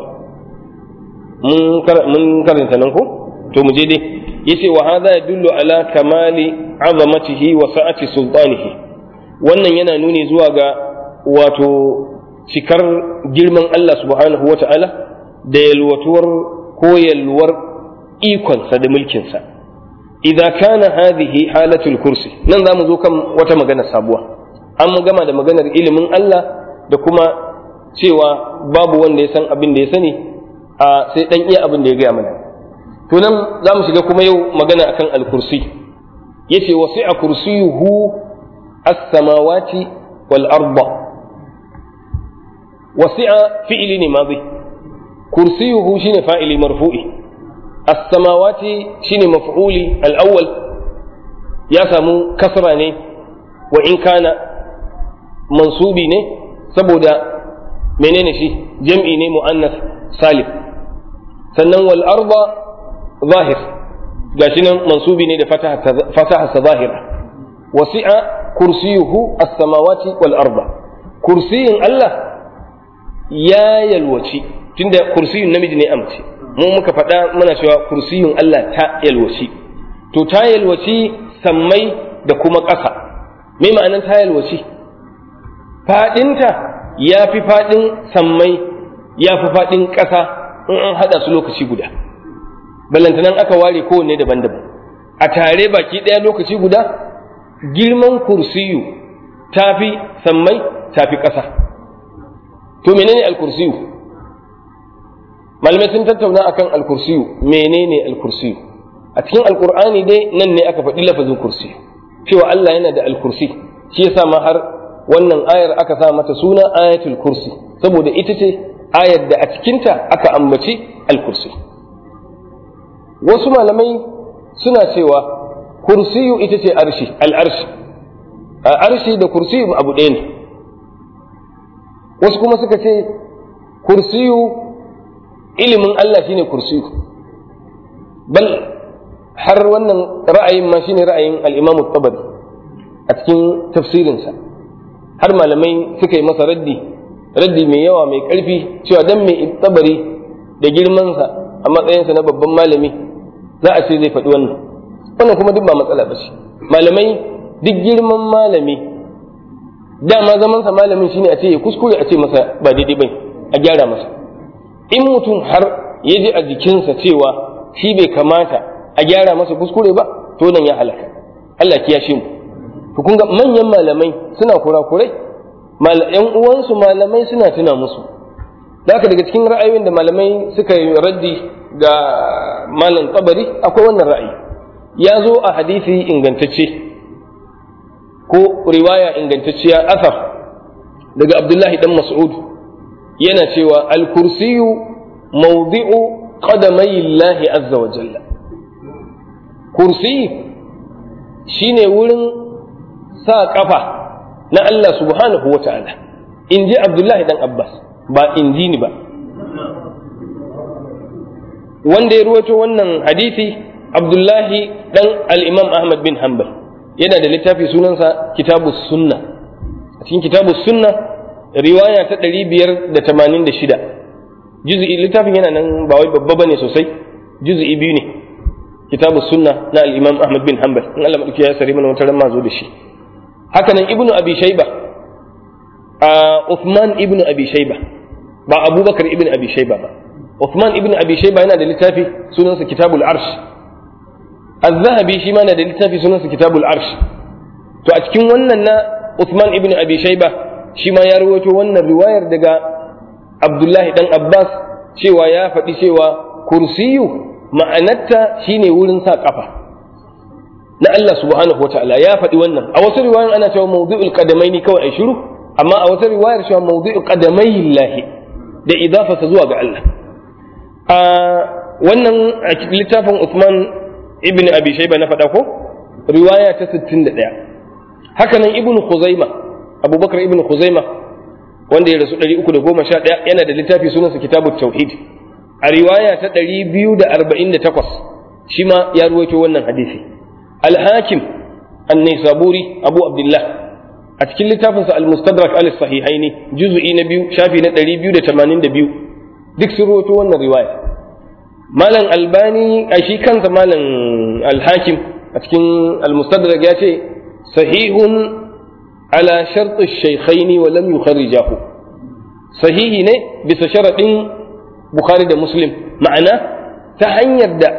[SPEAKER 2] mun karanta nan ko to mu je dai yace wa hadha yadullu ala kamali azamatihi wa sa'ati sultanihi wannan yana nuni zuwa ga wato cikar girman Allah subhanahu wa ta'ala da yalwatuwar ko yalwar ikonsa da mulkinsa idza kana hadhihi halatul kursi nan za mu zo kan wata magana sabuwa an gama da maganar ilimin Allah da kuma cewa babu wanda ya san abin da ya sani a sai dan iya abin da ya gaya mana to nan za mu shiga kuma yau magana akan al-kursi yace wasi'a kursiyuhu as-samawati wal arda wasi'a fi'li ne madi kursiyuhu shine fa'ili marfu'i as-samawati shine maf'uli al-awwal ya samu kasra ne wa in kana mansubi ne saboda menene shi jam'i ne mu'annas salim sannan wal arda zahir gashi nan mansubi ne da fataha sa zahira wasi'a kursiyuhu as-samawati wal arda kursiyin Allah ya yalwaci tunda kursiyun namiji ne amce mu muka faɗa muna cewa kursiyun Allah ta yalwaci to ta yalwaci sammai da kuma ƙasa me ma'anan ta yalwaci faɗinta ya fi faɗin sammai ya fi faɗin ƙasa in an haɗa su lokaci guda ballantanan aka ware kowanne daban-daban a tare baki ɗaya lokaci guda girman kursiyu ta fi sammai ta fi ƙasa to menene alkursiyu malamai sun tattauna akan alkursiyu menene alkursiyu a cikin alkur'ani dai nan ne aka faɗi lafazin kursi cewa Allah yana da alkursi shi yasa ma har wannan ayar aka sa mata suna ayatul kursi saboda ita ce ayar da a cikinta aka ambaci alkursi wasu malamai suna cewa kursiyu ita ce arshi al'arshi arshi da kursiyu abu ɗaya ne wasu kuma suka ce kursiyu ilimin Allah shine kursiyu bal har wannan ra'ayin ma shine ra'ayin al-Imam tabari a cikin tafsirinsa har malamai suka yi masa raddi raddi mai yawa mai ƙarfi cewa dan mai tabari da girmansa a matsayinsa na babban malami za a ce zai faɗi wannan wannan kuma duk ba matsala ba ce malamai duk girman malami dama zamansa malamin shine a ce ya kuskure a ce masa ba daidai bai a gyara masa in mutum har ya ji a jikinsa cewa shi bai kamata a gyara masa kuskure ba to nan ya halaka Allah kiyashe mu to kun ga manyan malamai suna kurakurai yan uwansu malamai suna tuna musu da haka daga cikin ra'ayoyin da malamai suka yi raddi ga malam tsabari akwai wannan ra'ayi ya zo a hadisi ingantacce ko riwaya ingantacciya asar daga abdullahi dan mas'ud yana cewa al-kursiyu mawdi'u qadamai Allah azza wa jalla kursi shine wurin sa kafa na Allah subhanahu wa ta'ala in ji abdullahi dan abbas ba in ji ni ba wanda ya ruwato wannan hadisi abdullahi dan al-imam ahmad bin hanbal yana da littafi sunansa kitabu sunna a cikin kitabu sunna riwaya ta 586 juz'i littafin yana nan ba wai babba bane sosai juz'i biyu ne kitabu sunna na al-imam ahmad bin hanbal in Allah madauki ya sare mana wata ran zo da shi haka nan ibnu abi shayba a uthman ibnu abi shayba ba abubakar ibnu abi shayba ba uthman ibnu abi shayba yana da littafi sunansa kitabul arsh az-zahabi shi ma yana da littafi sunansa kitabul arsh to a cikin wannan na uthman ibnu abi shayba shi ma ya rawaito wannan riwayar daga abdullahi dan abbas cewa ya faɗi cewa kursiyu ma'anarta shine wurin sa kafa na Allah subhanahu wataala ya faɗi wannan a wasu riwayoyin ana cewa mawdu'ul qadamaini kawai ai shiru amma a wata riwayar cewa mawdu'ul qadamai lahi da idafarsa zuwa ga Allah a wannan a littafin Uthman ibn Abi Shayba na faɗa ko riwaya ta 61 haka nan ibn Khuzaima Abubakar ibn Khuzaima wanda ya rasu 311 yana da littafi sunansa Kitabut Tauhid a riwaya ta 248 shi ma ya ruwaito wannan hadisi al-Hakim an-Naisaburi Abu Abdullah a cikin littafinsa al-Mustadrak al-Sahihaini juz'i na biyu shafi na 282 duk sun ruwaito wannan riwaya malam albani a shi kansa malam al-Hakim a cikin al-Mustadrak ya ce sahihun ala shartu shaykhaini wa lam yukharrijahu sahihi ne bisa sharadin Bukhari da Muslim ma'ana ta hanyar da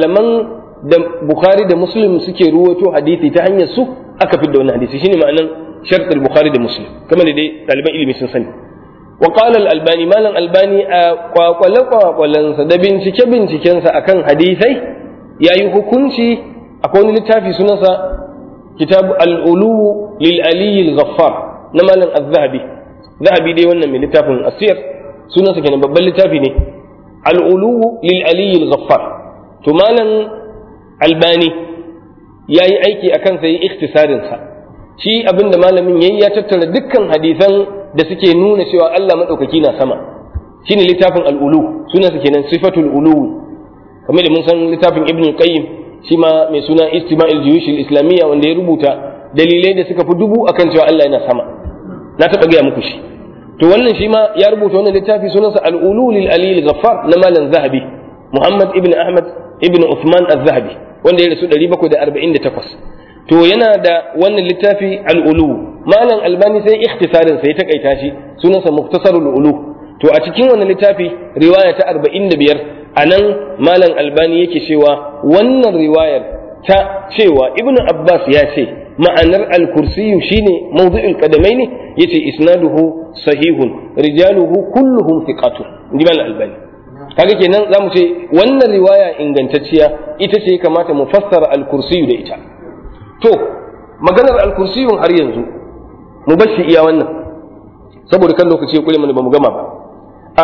[SPEAKER 2] malaman da Bukhari da Muslim suke ruwato hadisi ta hanyar su aka fi da wani hadisi shine ma'anan shart al-bukhari da muslim kamar da dai ɗaliban ilimi sun sani wa qala al-albani malam albani a kwakwale kwakwalensa da bincike bincikensa akan hadisai yayi hukunci akwai wani littafi sunansa kitab al-ulu lil ali al-ghaffar na malam az-zahabi zahabi dai wannan mai littafin asir sunansa kenan babban littafi ne al-ulu lil ali al-ghaffar to malam albani yayi aiki akan sai ikhtisarin sa shi abinda malamin yayi ya tattara dukkan hadisan da suke nuna cewa Allah madaukaki na sama shine littafin al-ulu sunansa kenan sifatul ulu kamar da mun san littafin ibn qayyim shi ma mai suna istima'il juyush islamiyya wanda ya rubuta dalilai da suka fi dubu akan cewa Allah yana sama na taɓa gaya muku shi to wannan shi ma ya rubuta wannan littafi sunansa al-ulu lil ali al-ghaffar na malam zahabi muhammad ibn ahmad ibn uthman az-zahabi wanda ya rasu 748 to yana da wannan littafi al-ulu malam albani sai ikhtisarin sai ta kaita shi sunansa muktasarul ulu to a cikin wannan littafi riwaya ta 45 anan malam albani yake cewa wannan riwayar ta cewa ibnu abbas ya ce ma'anar al-kursiyu shine mawdu'ul qadamaini yace isnaduhu sahihun rijaluhu kulluhum thiqatun inji malam albani kaga kenan zamu ce wannan riwaya ingantacciya ita ce kamata mu fassara al-kursiyu da ita to maganar al-kursiyun har yanzu mu bar shi iya wannan saboda kan lokaci ya kure mana ba mu gama ba a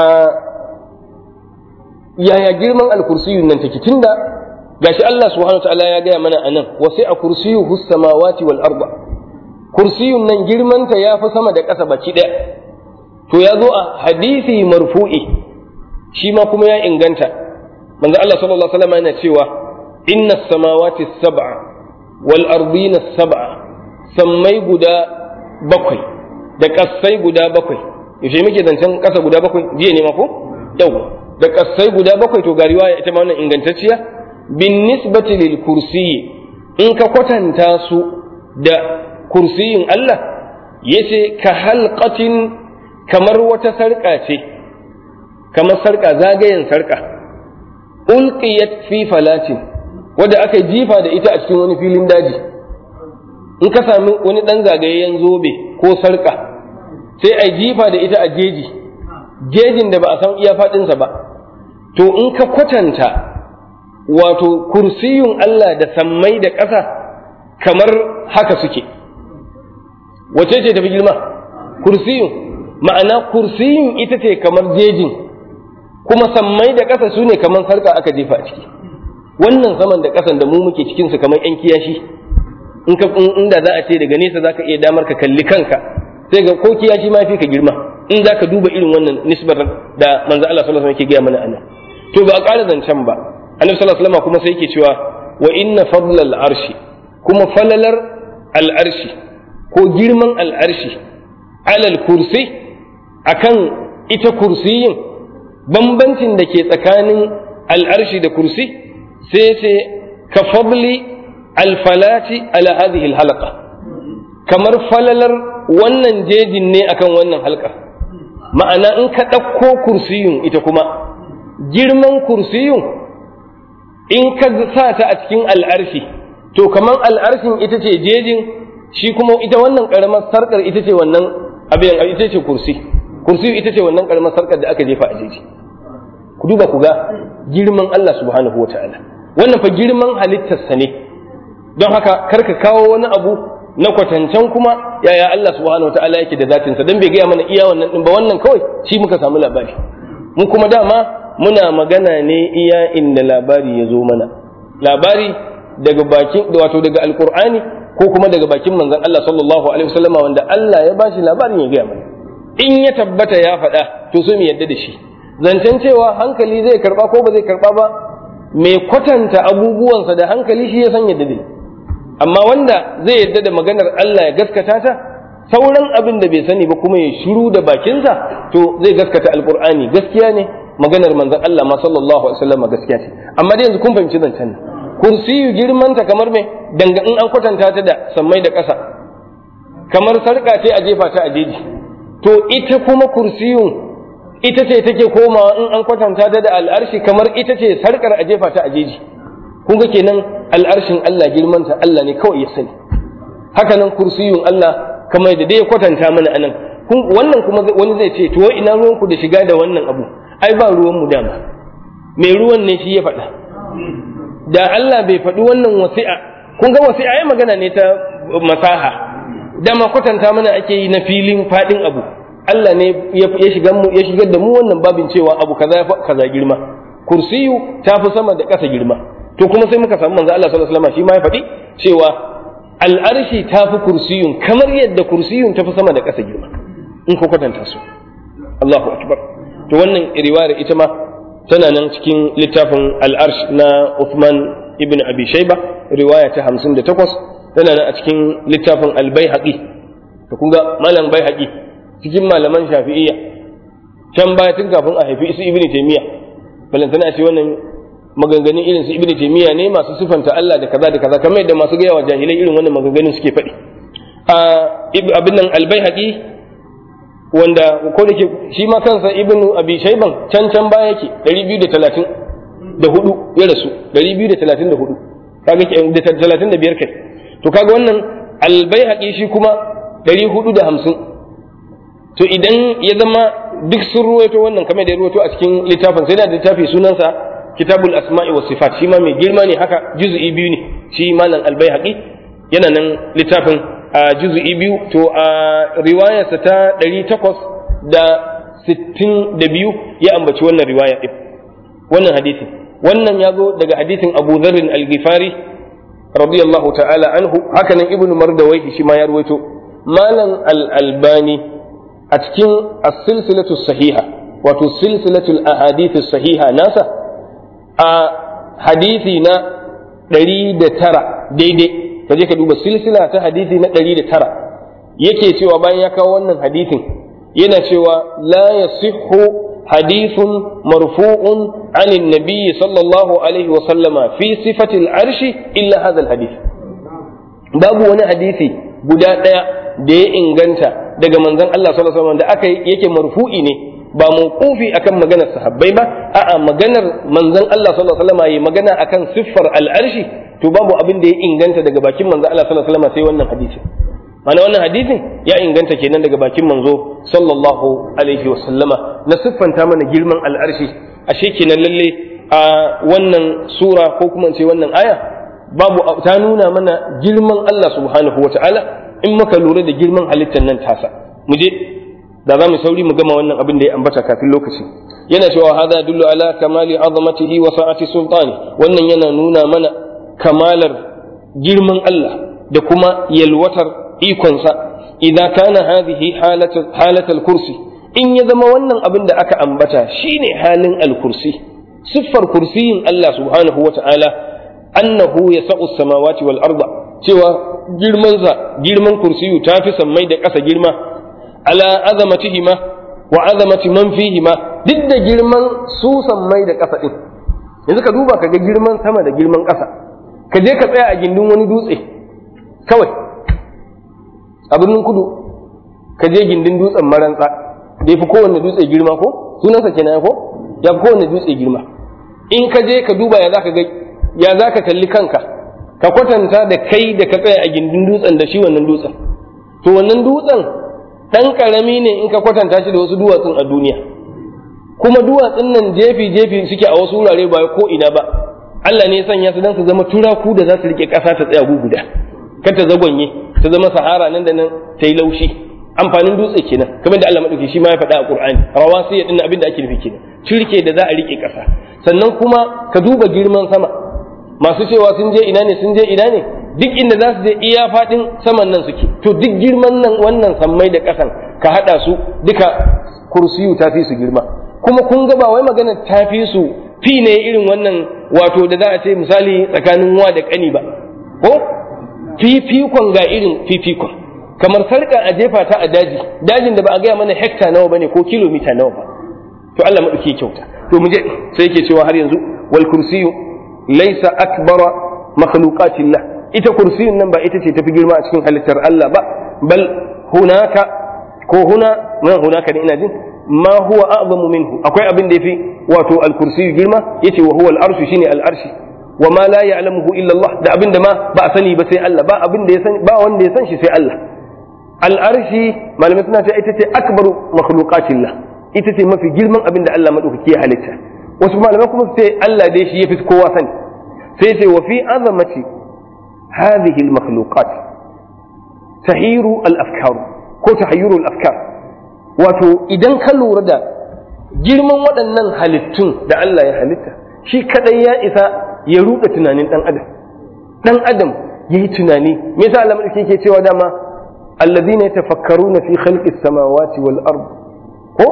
[SPEAKER 2] yaya girman al-kursiyun nan take tunda gashi Allah subhanahu wataala ya gaya mana anan wa sai a kursiyuhu samawati wal arda kursiyun nan girmanta ya fi sama da ƙasa baki ɗaya to ya zo a hadisi marfu'i shi ma kuma ya inganta manzo Allah sallallahu alaihi wasallam yana cewa inna samawati sab'a wal ardina sab'a sammai guda bakwai da ƙasai guda bakwai yaushe muke zancen ƙasa guda bakwai jiya ne ma ko yau da ƙasai guda bakwai to ga riwaya ita ma wannan ingantacciya bin nisbati lil kursiyi in ka kwatanta su da kursiyin Allah yace ka halqatin kamar wata sarƙa ce kamar sarƙa zagayen sarƙa ulqiyat fi falatin wadda aka jifa da ita a cikin wani filin daji in ka sami wani ɗan zagayayyen zobe ko sarƙa sai a jifa da ita a jeji jejin da ba a san iya faɗinsa ba to in ka kwatanta wato kursiyun Allah da sammai da ƙasa kamar haka suke wace ce tafi girma kursiyun ma'ana kursiyun ita ce kamar jejin kuma sammai da ƙasa su ne kamar sarƙa aka jefa a ciki wannan saman da ƙasan da mu muke cikinsu kamar 'yan kiyashi in ka inda za a ce daga nesa za ka iya damar ka kalli kanka sai ga ko kiyashi ma fi ka girma in za ka duba irin wannan nisbar da manzo Allah sallallahu alaihi wasallam yake gaya mana anan to ba a ƙara zancen ba annabi sallallahu alaihi wasallam kuma sai yake cewa wa inna fadlal arshi kuma falalar al'arshi ko girman al'arshi alal kursi akan ita kursiyin bambancin da ke tsakanin al'arshi da kursi sai ce ka fadli alfalati ala hadhihi alhalaqa kamar falalar wannan jejin ne akan wannan halkar ma'ana in ka ɗauko kursiyun ita kuma girman kursiyun in ka sa ta a cikin al'arshi to kamar al'arshin ita ce jejin shi kuma ita wannan ƙaramar sarƙar ita ce wannan abin ita ce kursi kursi ita ce wannan ƙaramar sarƙar da aka jefa a jeji ku duba ku ga girman Allah subhanahu wa ta'ala wannan fa girman halittarsa ne don haka kar ka kawo wani abu na kwatancen kuma yaya Allah subhanahu wa ta'ala yake da zatinsa don bai gaya mana iya wannan ɗin ba wannan kawai shi muka samu labari mu kuma dama muna magana ne iya inda labari ya zo mana labari daga bakin wato daga alkur'ani ko kuma daga bakin manzon Allah sallallahu alaihi wasallama wanda Allah ya bashi labarin ya gaya mana in ya tabbata ya faɗa to so mu yadda da shi zancen cewa hankali zai karba ko ba zai karba ba mai kwatanta abubuwansa da hankali shi ya san yadda dai amma wanda zai yadda da maganar Allah ya gaskata ta sauran abin da bai sani ba kuma ya shiru da bakinsa to zai gaskata alkur'ani gaskiya ne maganar manzon Allah ma sallallahu alaihi wasallam gaskiya ce amma dai yanzu kun fahimci zancen nan kursiyu girmanta kamar me danga in an kwatanta ta da sammai da ƙasa kamar sarƙa ce a jefa ta a jeji to ita kuma kursiyun ita ce take komawa in an kwatanta ta da al'arshi kamar ita ce sarƙar a jefa ta a jeji kun ga kenan al'arshin Allah girmanta Allah ne kawai ya sani haka nan kursiyun Allah kamar yadda dai ya kwatanta mana anan wannan kuma wani zai ce to ina ruwan ku da shiga da wannan abu ai ba ruwan mu dama mai ruwan ne shi ya faɗa da Allah bai faɗi wannan wasi'a kun ga wasi'a ai magana ne ta masaha dama kwatanta mana ake yi na filin faɗin abu Allah ne ya shigar mu ya shigar da mu wannan babin cewa abu kaza ya kaza girma kursiyu ta fi sama da ƙasa girma to kuma sai muka samu manzo Allah sallallahu alaihi wasallam shi ma ya faɗi cewa al'arshi ta fi kursiyun kamar yadda kursiyun ta fi sama da ƙasa girma in ko kwatanta su Allahu akbar to wannan riwayar ita ma tana nan cikin littafin al'arsh na Uthman ibn Abi Shayba riwaya ta 58 tana nan a cikin littafin al-Baihaqi to kun ga malam Baihaqi cikin malaman Shafi'iyya can baya tun kafin a haifi su Ibn Taymiyyah balantana ce wannan maganganun irin su Ibn Taymiyyah ne masu sifanta Allah da kaza da kaza kamar yadda masu gaya wa jahilai irin wannan maganganun suke faɗi a abin nan al-Baihaqi wanda ko da ke shi ma kansa ibnu abi shayban can can baya yake 230 da hudu ya rasu 234 kaga ke da 35 kai to kaga wannan albayhaqi shi kuma 450 to idan ya zama duk sun ruwaito wannan kamar da ya ruwaito a cikin littafin sai da littafi sunansa kitabul asma'i was sifat shi ma mai girma ne haka juz'i biyu ne shi malam albayhaqi yana nan littafin a juzu'i biyu to a riwayarsa ta ɗari takwas da sittin da biyu ya ambaci wannan riwaya ɗin wannan hadisin wannan ya zo daga hadisin abu zarrin al-ghifari radiyallahu ta'ala anhu hakanan ibn mardawai shi ma ya ruwaito malam al-albani a cikin as-silsilatu sahiha wato silsilatu al-ahadith sahiha nasa a hadisi na ɗari da tara daidai ka je ka duba silsila ta hadisi na ɗari da tara yake cewa bayan ya kawo wannan hadisin yana cewa la yasihhu hadithun marfu'un anin nabiyyi sallallahu alaihi wa sallama fi sifati al-arshi illa hadha al-hadith babu wani hadisi guda ɗaya da ya inganta daga manzon Allah sallallahu alaihi wasallam da aka yake marfu'i ne ba mawqufi akan maganar sahabbai ba a'a maganar manzon Allah sallallahu alaihi wasallam yayi magana akan siffar al-arshi to babu abin da ya inganta daga bakin manzo Allah sallallahu alaihi wasallam sai wannan hadisi mana wannan hadisin ya inganta kenan daga bakin manzo sallallahu alaihi wasallama na siffanta mana girman al'arshi ashe kenan lalle a wannan sura ko kuma ce wannan aya babu ta nuna mana girman Allah subhanahu wata'ala in muka lura da girman halittar nan tasa mu je da za mu sauri mu gama wannan abin da ya ambata kafin lokaci yana cewa hada dullu ala kamali azamatihi wa sa'ati sultani wannan yana nuna mana kamalar girman Allah da kuma yalwatar ikonsa idan kana hadhihi halatul kursi in ya zama wannan abin da aka ambata shine halin al-kursi siffar kursiyin Allah subhanahu wa ta'ala annahu yasa'u samawati wal arda cewa girmansa girman kursiyu ta fi sammai da ƙasa girma ala azamatihima wa azamati man fihima duk da girman su sammai da ƙasa din yanzu ka duba ka ga girman sama da girman ƙasa ka je ka tsaya a gindin wani dutse kawai a birnin kudu ka je gindin dutsen marantsa da ya fi kowanne dutse girma ko sunansa kenan ko ya fi kowanne dutse girma in ka je ka duba ya za ka ga ya za ka kalli kanka ka kwatanta da kai da ka tsaya a gindin dutsen da shi wannan dutsen to wannan dutsen ɗan ƙarami ne in ka kwatanta shi da wasu duwatsun a duniya kuma duwatsun nan jefi jefi suke a wasu wurare ba ko ina ba Allah ne ya sanya su dan su zama turaku da za su rike ƙasa ta tsaya guguda kar ta zagonye ta zama sahara nan da nan ta yi laushi amfanin dutse kenan kamar da Allah madauki shi ma ya faɗa a Qur'ani rawasi ya dinna abin da ake nufi kenan shirke da za a rike ƙasa sannan kuma ka duba girman sama masu cewa sun je ina ne sun je ina ne duk inda za su je iya faɗin saman nan suke to duk girman nan wannan sammai da ƙasan ka haɗa su duka kursiyu ta fi su girma kuma kun ga ba wai magana ta fi su fi ne irin wannan wato da za a ce misali tsakanin wa da ƙani ba ko fifikon ga irin fifikon kamar sarka a jefa ta a daji dajin da ba a gaya mana hekta nawa bane ko kilomita nawa ba to Allah maɗauki kyauta to mu je sai yake cewa har yanzu wal kursiyu laysa akbara makhluqatillah ita kursiyun nan ba ita ce tafi girma a cikin halittar Allah ba bal hunaka ko huna nan hunaka ne ina jin ma huwa a'zamu minhu akwai abin da yafi wato al-kursiyu girma yace wa huwa al-arshu shine al-arshi wa ma la ya'lamuhu illa Allah da abin da ma ba a sani ba sai Allah ba abin da ya sani ba wanda ya san shi sai Allah al'arshi malamai suna cewa ita ce akbaru makhluqatillah ita ce mafi girman abin da Allah madaukaki ya halitta wasu malamai kuma su ce Allah dai shi yafi kowa sani sai ce wa fi azamati hadhihi al-makhluqat tahiru al-afkar ko tahayyuru al-afkar wato idan ka lura da girman waɗannan halittun da Allah ya halitta shi kadai ya isa ya ruɗa tunanin ɗan adam ɗan adam ya yi tunani me yasa Allah madauki ke cewa dama alladhina yatafakkaruna fi khalqis samawati wal ard ko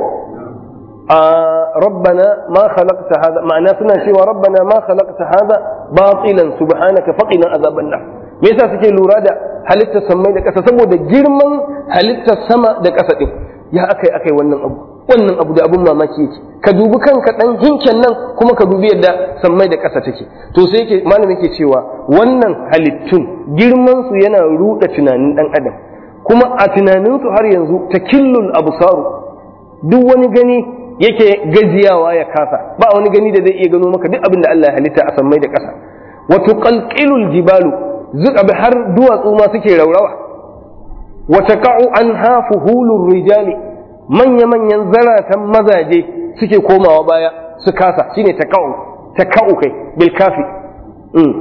[SPEAKER 2] ربنا ما خلقت هذا معناه سنة شيء ربنا ما خلقت هذا باطلا سبحانك فقنا عذاب النار me yasa suke lura da halittar sammai da ƙasa saboda girman halittar sama da ƙasa din ya akai akai wannan abu wannan abu da abun mamaki yake ka dubi kanka dan hinken nan kuma ka dubi yadda sammai da ƙasa take to sai yake malamin yake cewa wannan halittun girman su yana ruɗa tunanin dan adam kuma a tunanin su har yanzu takillul absaru duk wani gani yake gajiyawa ya kasa ba wani gani da zai iya gano maka duk abin da Allah ya halitta a sammai da ƙasa wa tuqalqilul jibalu zuka bi har duwatsu ma suke raurawa wa taqa'u anha fuhulur rijali manya manyan zaratan mazaje suke komawa baya su kasa shine taqa'u taqa'u kai bil kafi mm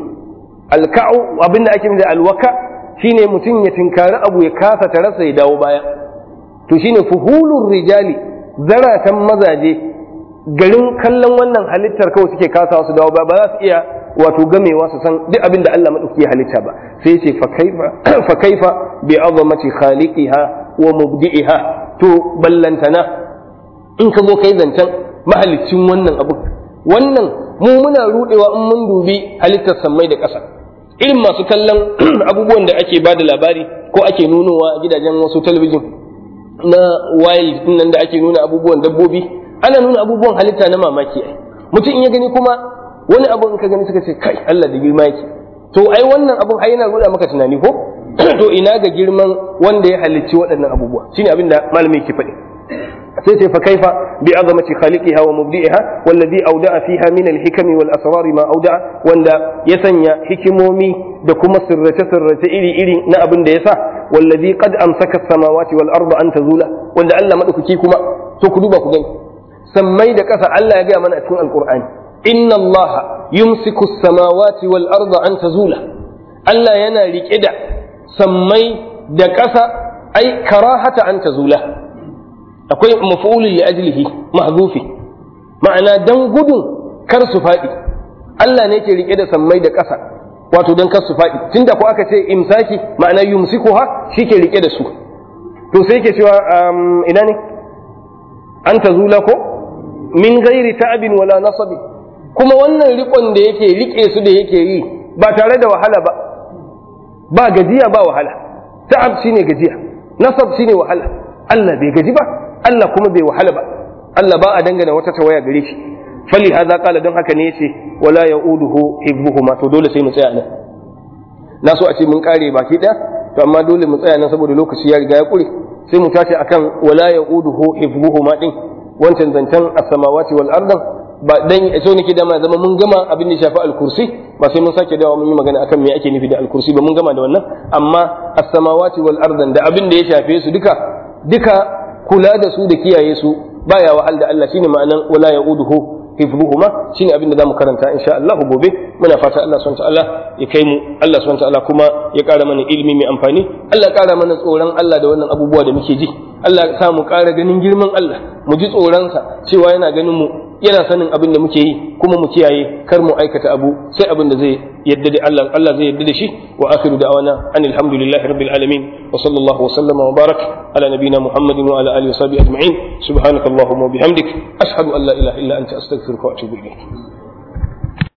[SPEAKER 2] alka'u abinda ake da alwaka shine mutum ya tinkari abu ya kasa ta rasa ya dawo baya to shine fuhulur rijali zaratan mazaje garin kallon wannan halittar kawai suke kasawa su dawo ba ba za su iya wato gamewa su san duk abin da Allah madauki ya halitta ba sai ce fa kaifa fa kaifa bi azamati khaliqiha wa mubdi'iha to ballantana in ka zo kai zancen mahalicin wannan abu wannan mu muna rudewa in mun dubi halittar sammai da ƙasa irin masu kallon abubuwan da ake ba da labari ko ake nunowa a gidajen wasu talabijin na wild nan da ake nuna abubuwan dabbobi ana nuna abubuwan halitta na mamaki ai mutum in ya gani kuma wani abu in ka gani suka ce kai Allah da girma yake to ai wannan abun ai yana ruda maka tunani ko to ina ga girman wanda ya halicci waɗannan abubuwa shine abin da malami yake faɗi sai ce fa kaifa bi azamati khaliqiha wa mubdi'iha wallazi awda'a fiha min al-hikami wal asrar ma awda'a wanda ya sanya hikimomi da kuma sirrace sirrace iri iri na abin da yasa wallazi qad amsaka as-samawati wal arda an tazula wanda Allah madaukaki kuma to ku duba ku gani sammai da ƙasa Allah ya gaya mana a cikin alqur'ani inna Allah yumsiku as-samawati wal arda an tazula Allah yana rike da sammai da ƙasa ai karahata an tazula akwai maf'ulun li ajlihi mahzufi ma'ana dan gudun kar su faɗi Allah ne ke rike da sammai da ƙasa wato dan kar su faɗi tunda ko aka ce imsaki ma'ana yumsikuha shi ke rike da su to sai ke cewa ina ne an tazula ko min ghairi ta'abin wala nasabi kuma wannan rikon da yake rike su da yake yi ba tare da wahala ba ba gajiya ba wahala ta'ab shine gajiya nasab shine wahala Allah bai gaji ba Allah kuma bai wahala ba Allah ba a dangana wata tawaya gare shi fali hadha qala don haka ne yace wala yauduhu hibbuhuma to dole sai mu tsaya nan na so a ce mun kare baki daya to amma dole mu tsaya nan saboda lokaci ya riga ya kure sai mu tashi akan wala yauduhu hibbuhuma din wancan zancen as-samawati wal ardan ba dan so nake da ma zama mun gama abin da shafi al-kursi ba sai mun sake dawo mun yi magana akan me ake nufi da al-kursi ba mun gama da wannan amma as-samawati wal ardan da abin da ya shafe su duka duka kula da su da kiyaye su baya wahal da Allah shine ma'anan wala yauduhu hifdhuhuma shine abin da zamu karanta insha Allah gobe muna fata Allah subhanahu ta'ala ya kai mu Allah subhanahu ta'ala kuma ya kara mana ilimi mai amfani Allah ya kara mana tsoron Allah da wannan abubuwa da muke ji Allah ya sa mu kara ganin girman Allah mu ji tsoronsa cewa yana ganin mu yana sanin abin da muke yi kuma mu kiyaye kar mu aikata abu sai abin da zai yadda da Allah Allah zai yadda da shi wa akhiru da'wana anil hamdulillahi rabbil alamin wa sallallahu wa sallama wa barak ala nabiyyina muhammadin wa ala alihi wa sahbihi ajma'in subhanakallahumma wa bihamdik ashhadu an la ilaha illa anta astaghfiruka wa atubu ilayk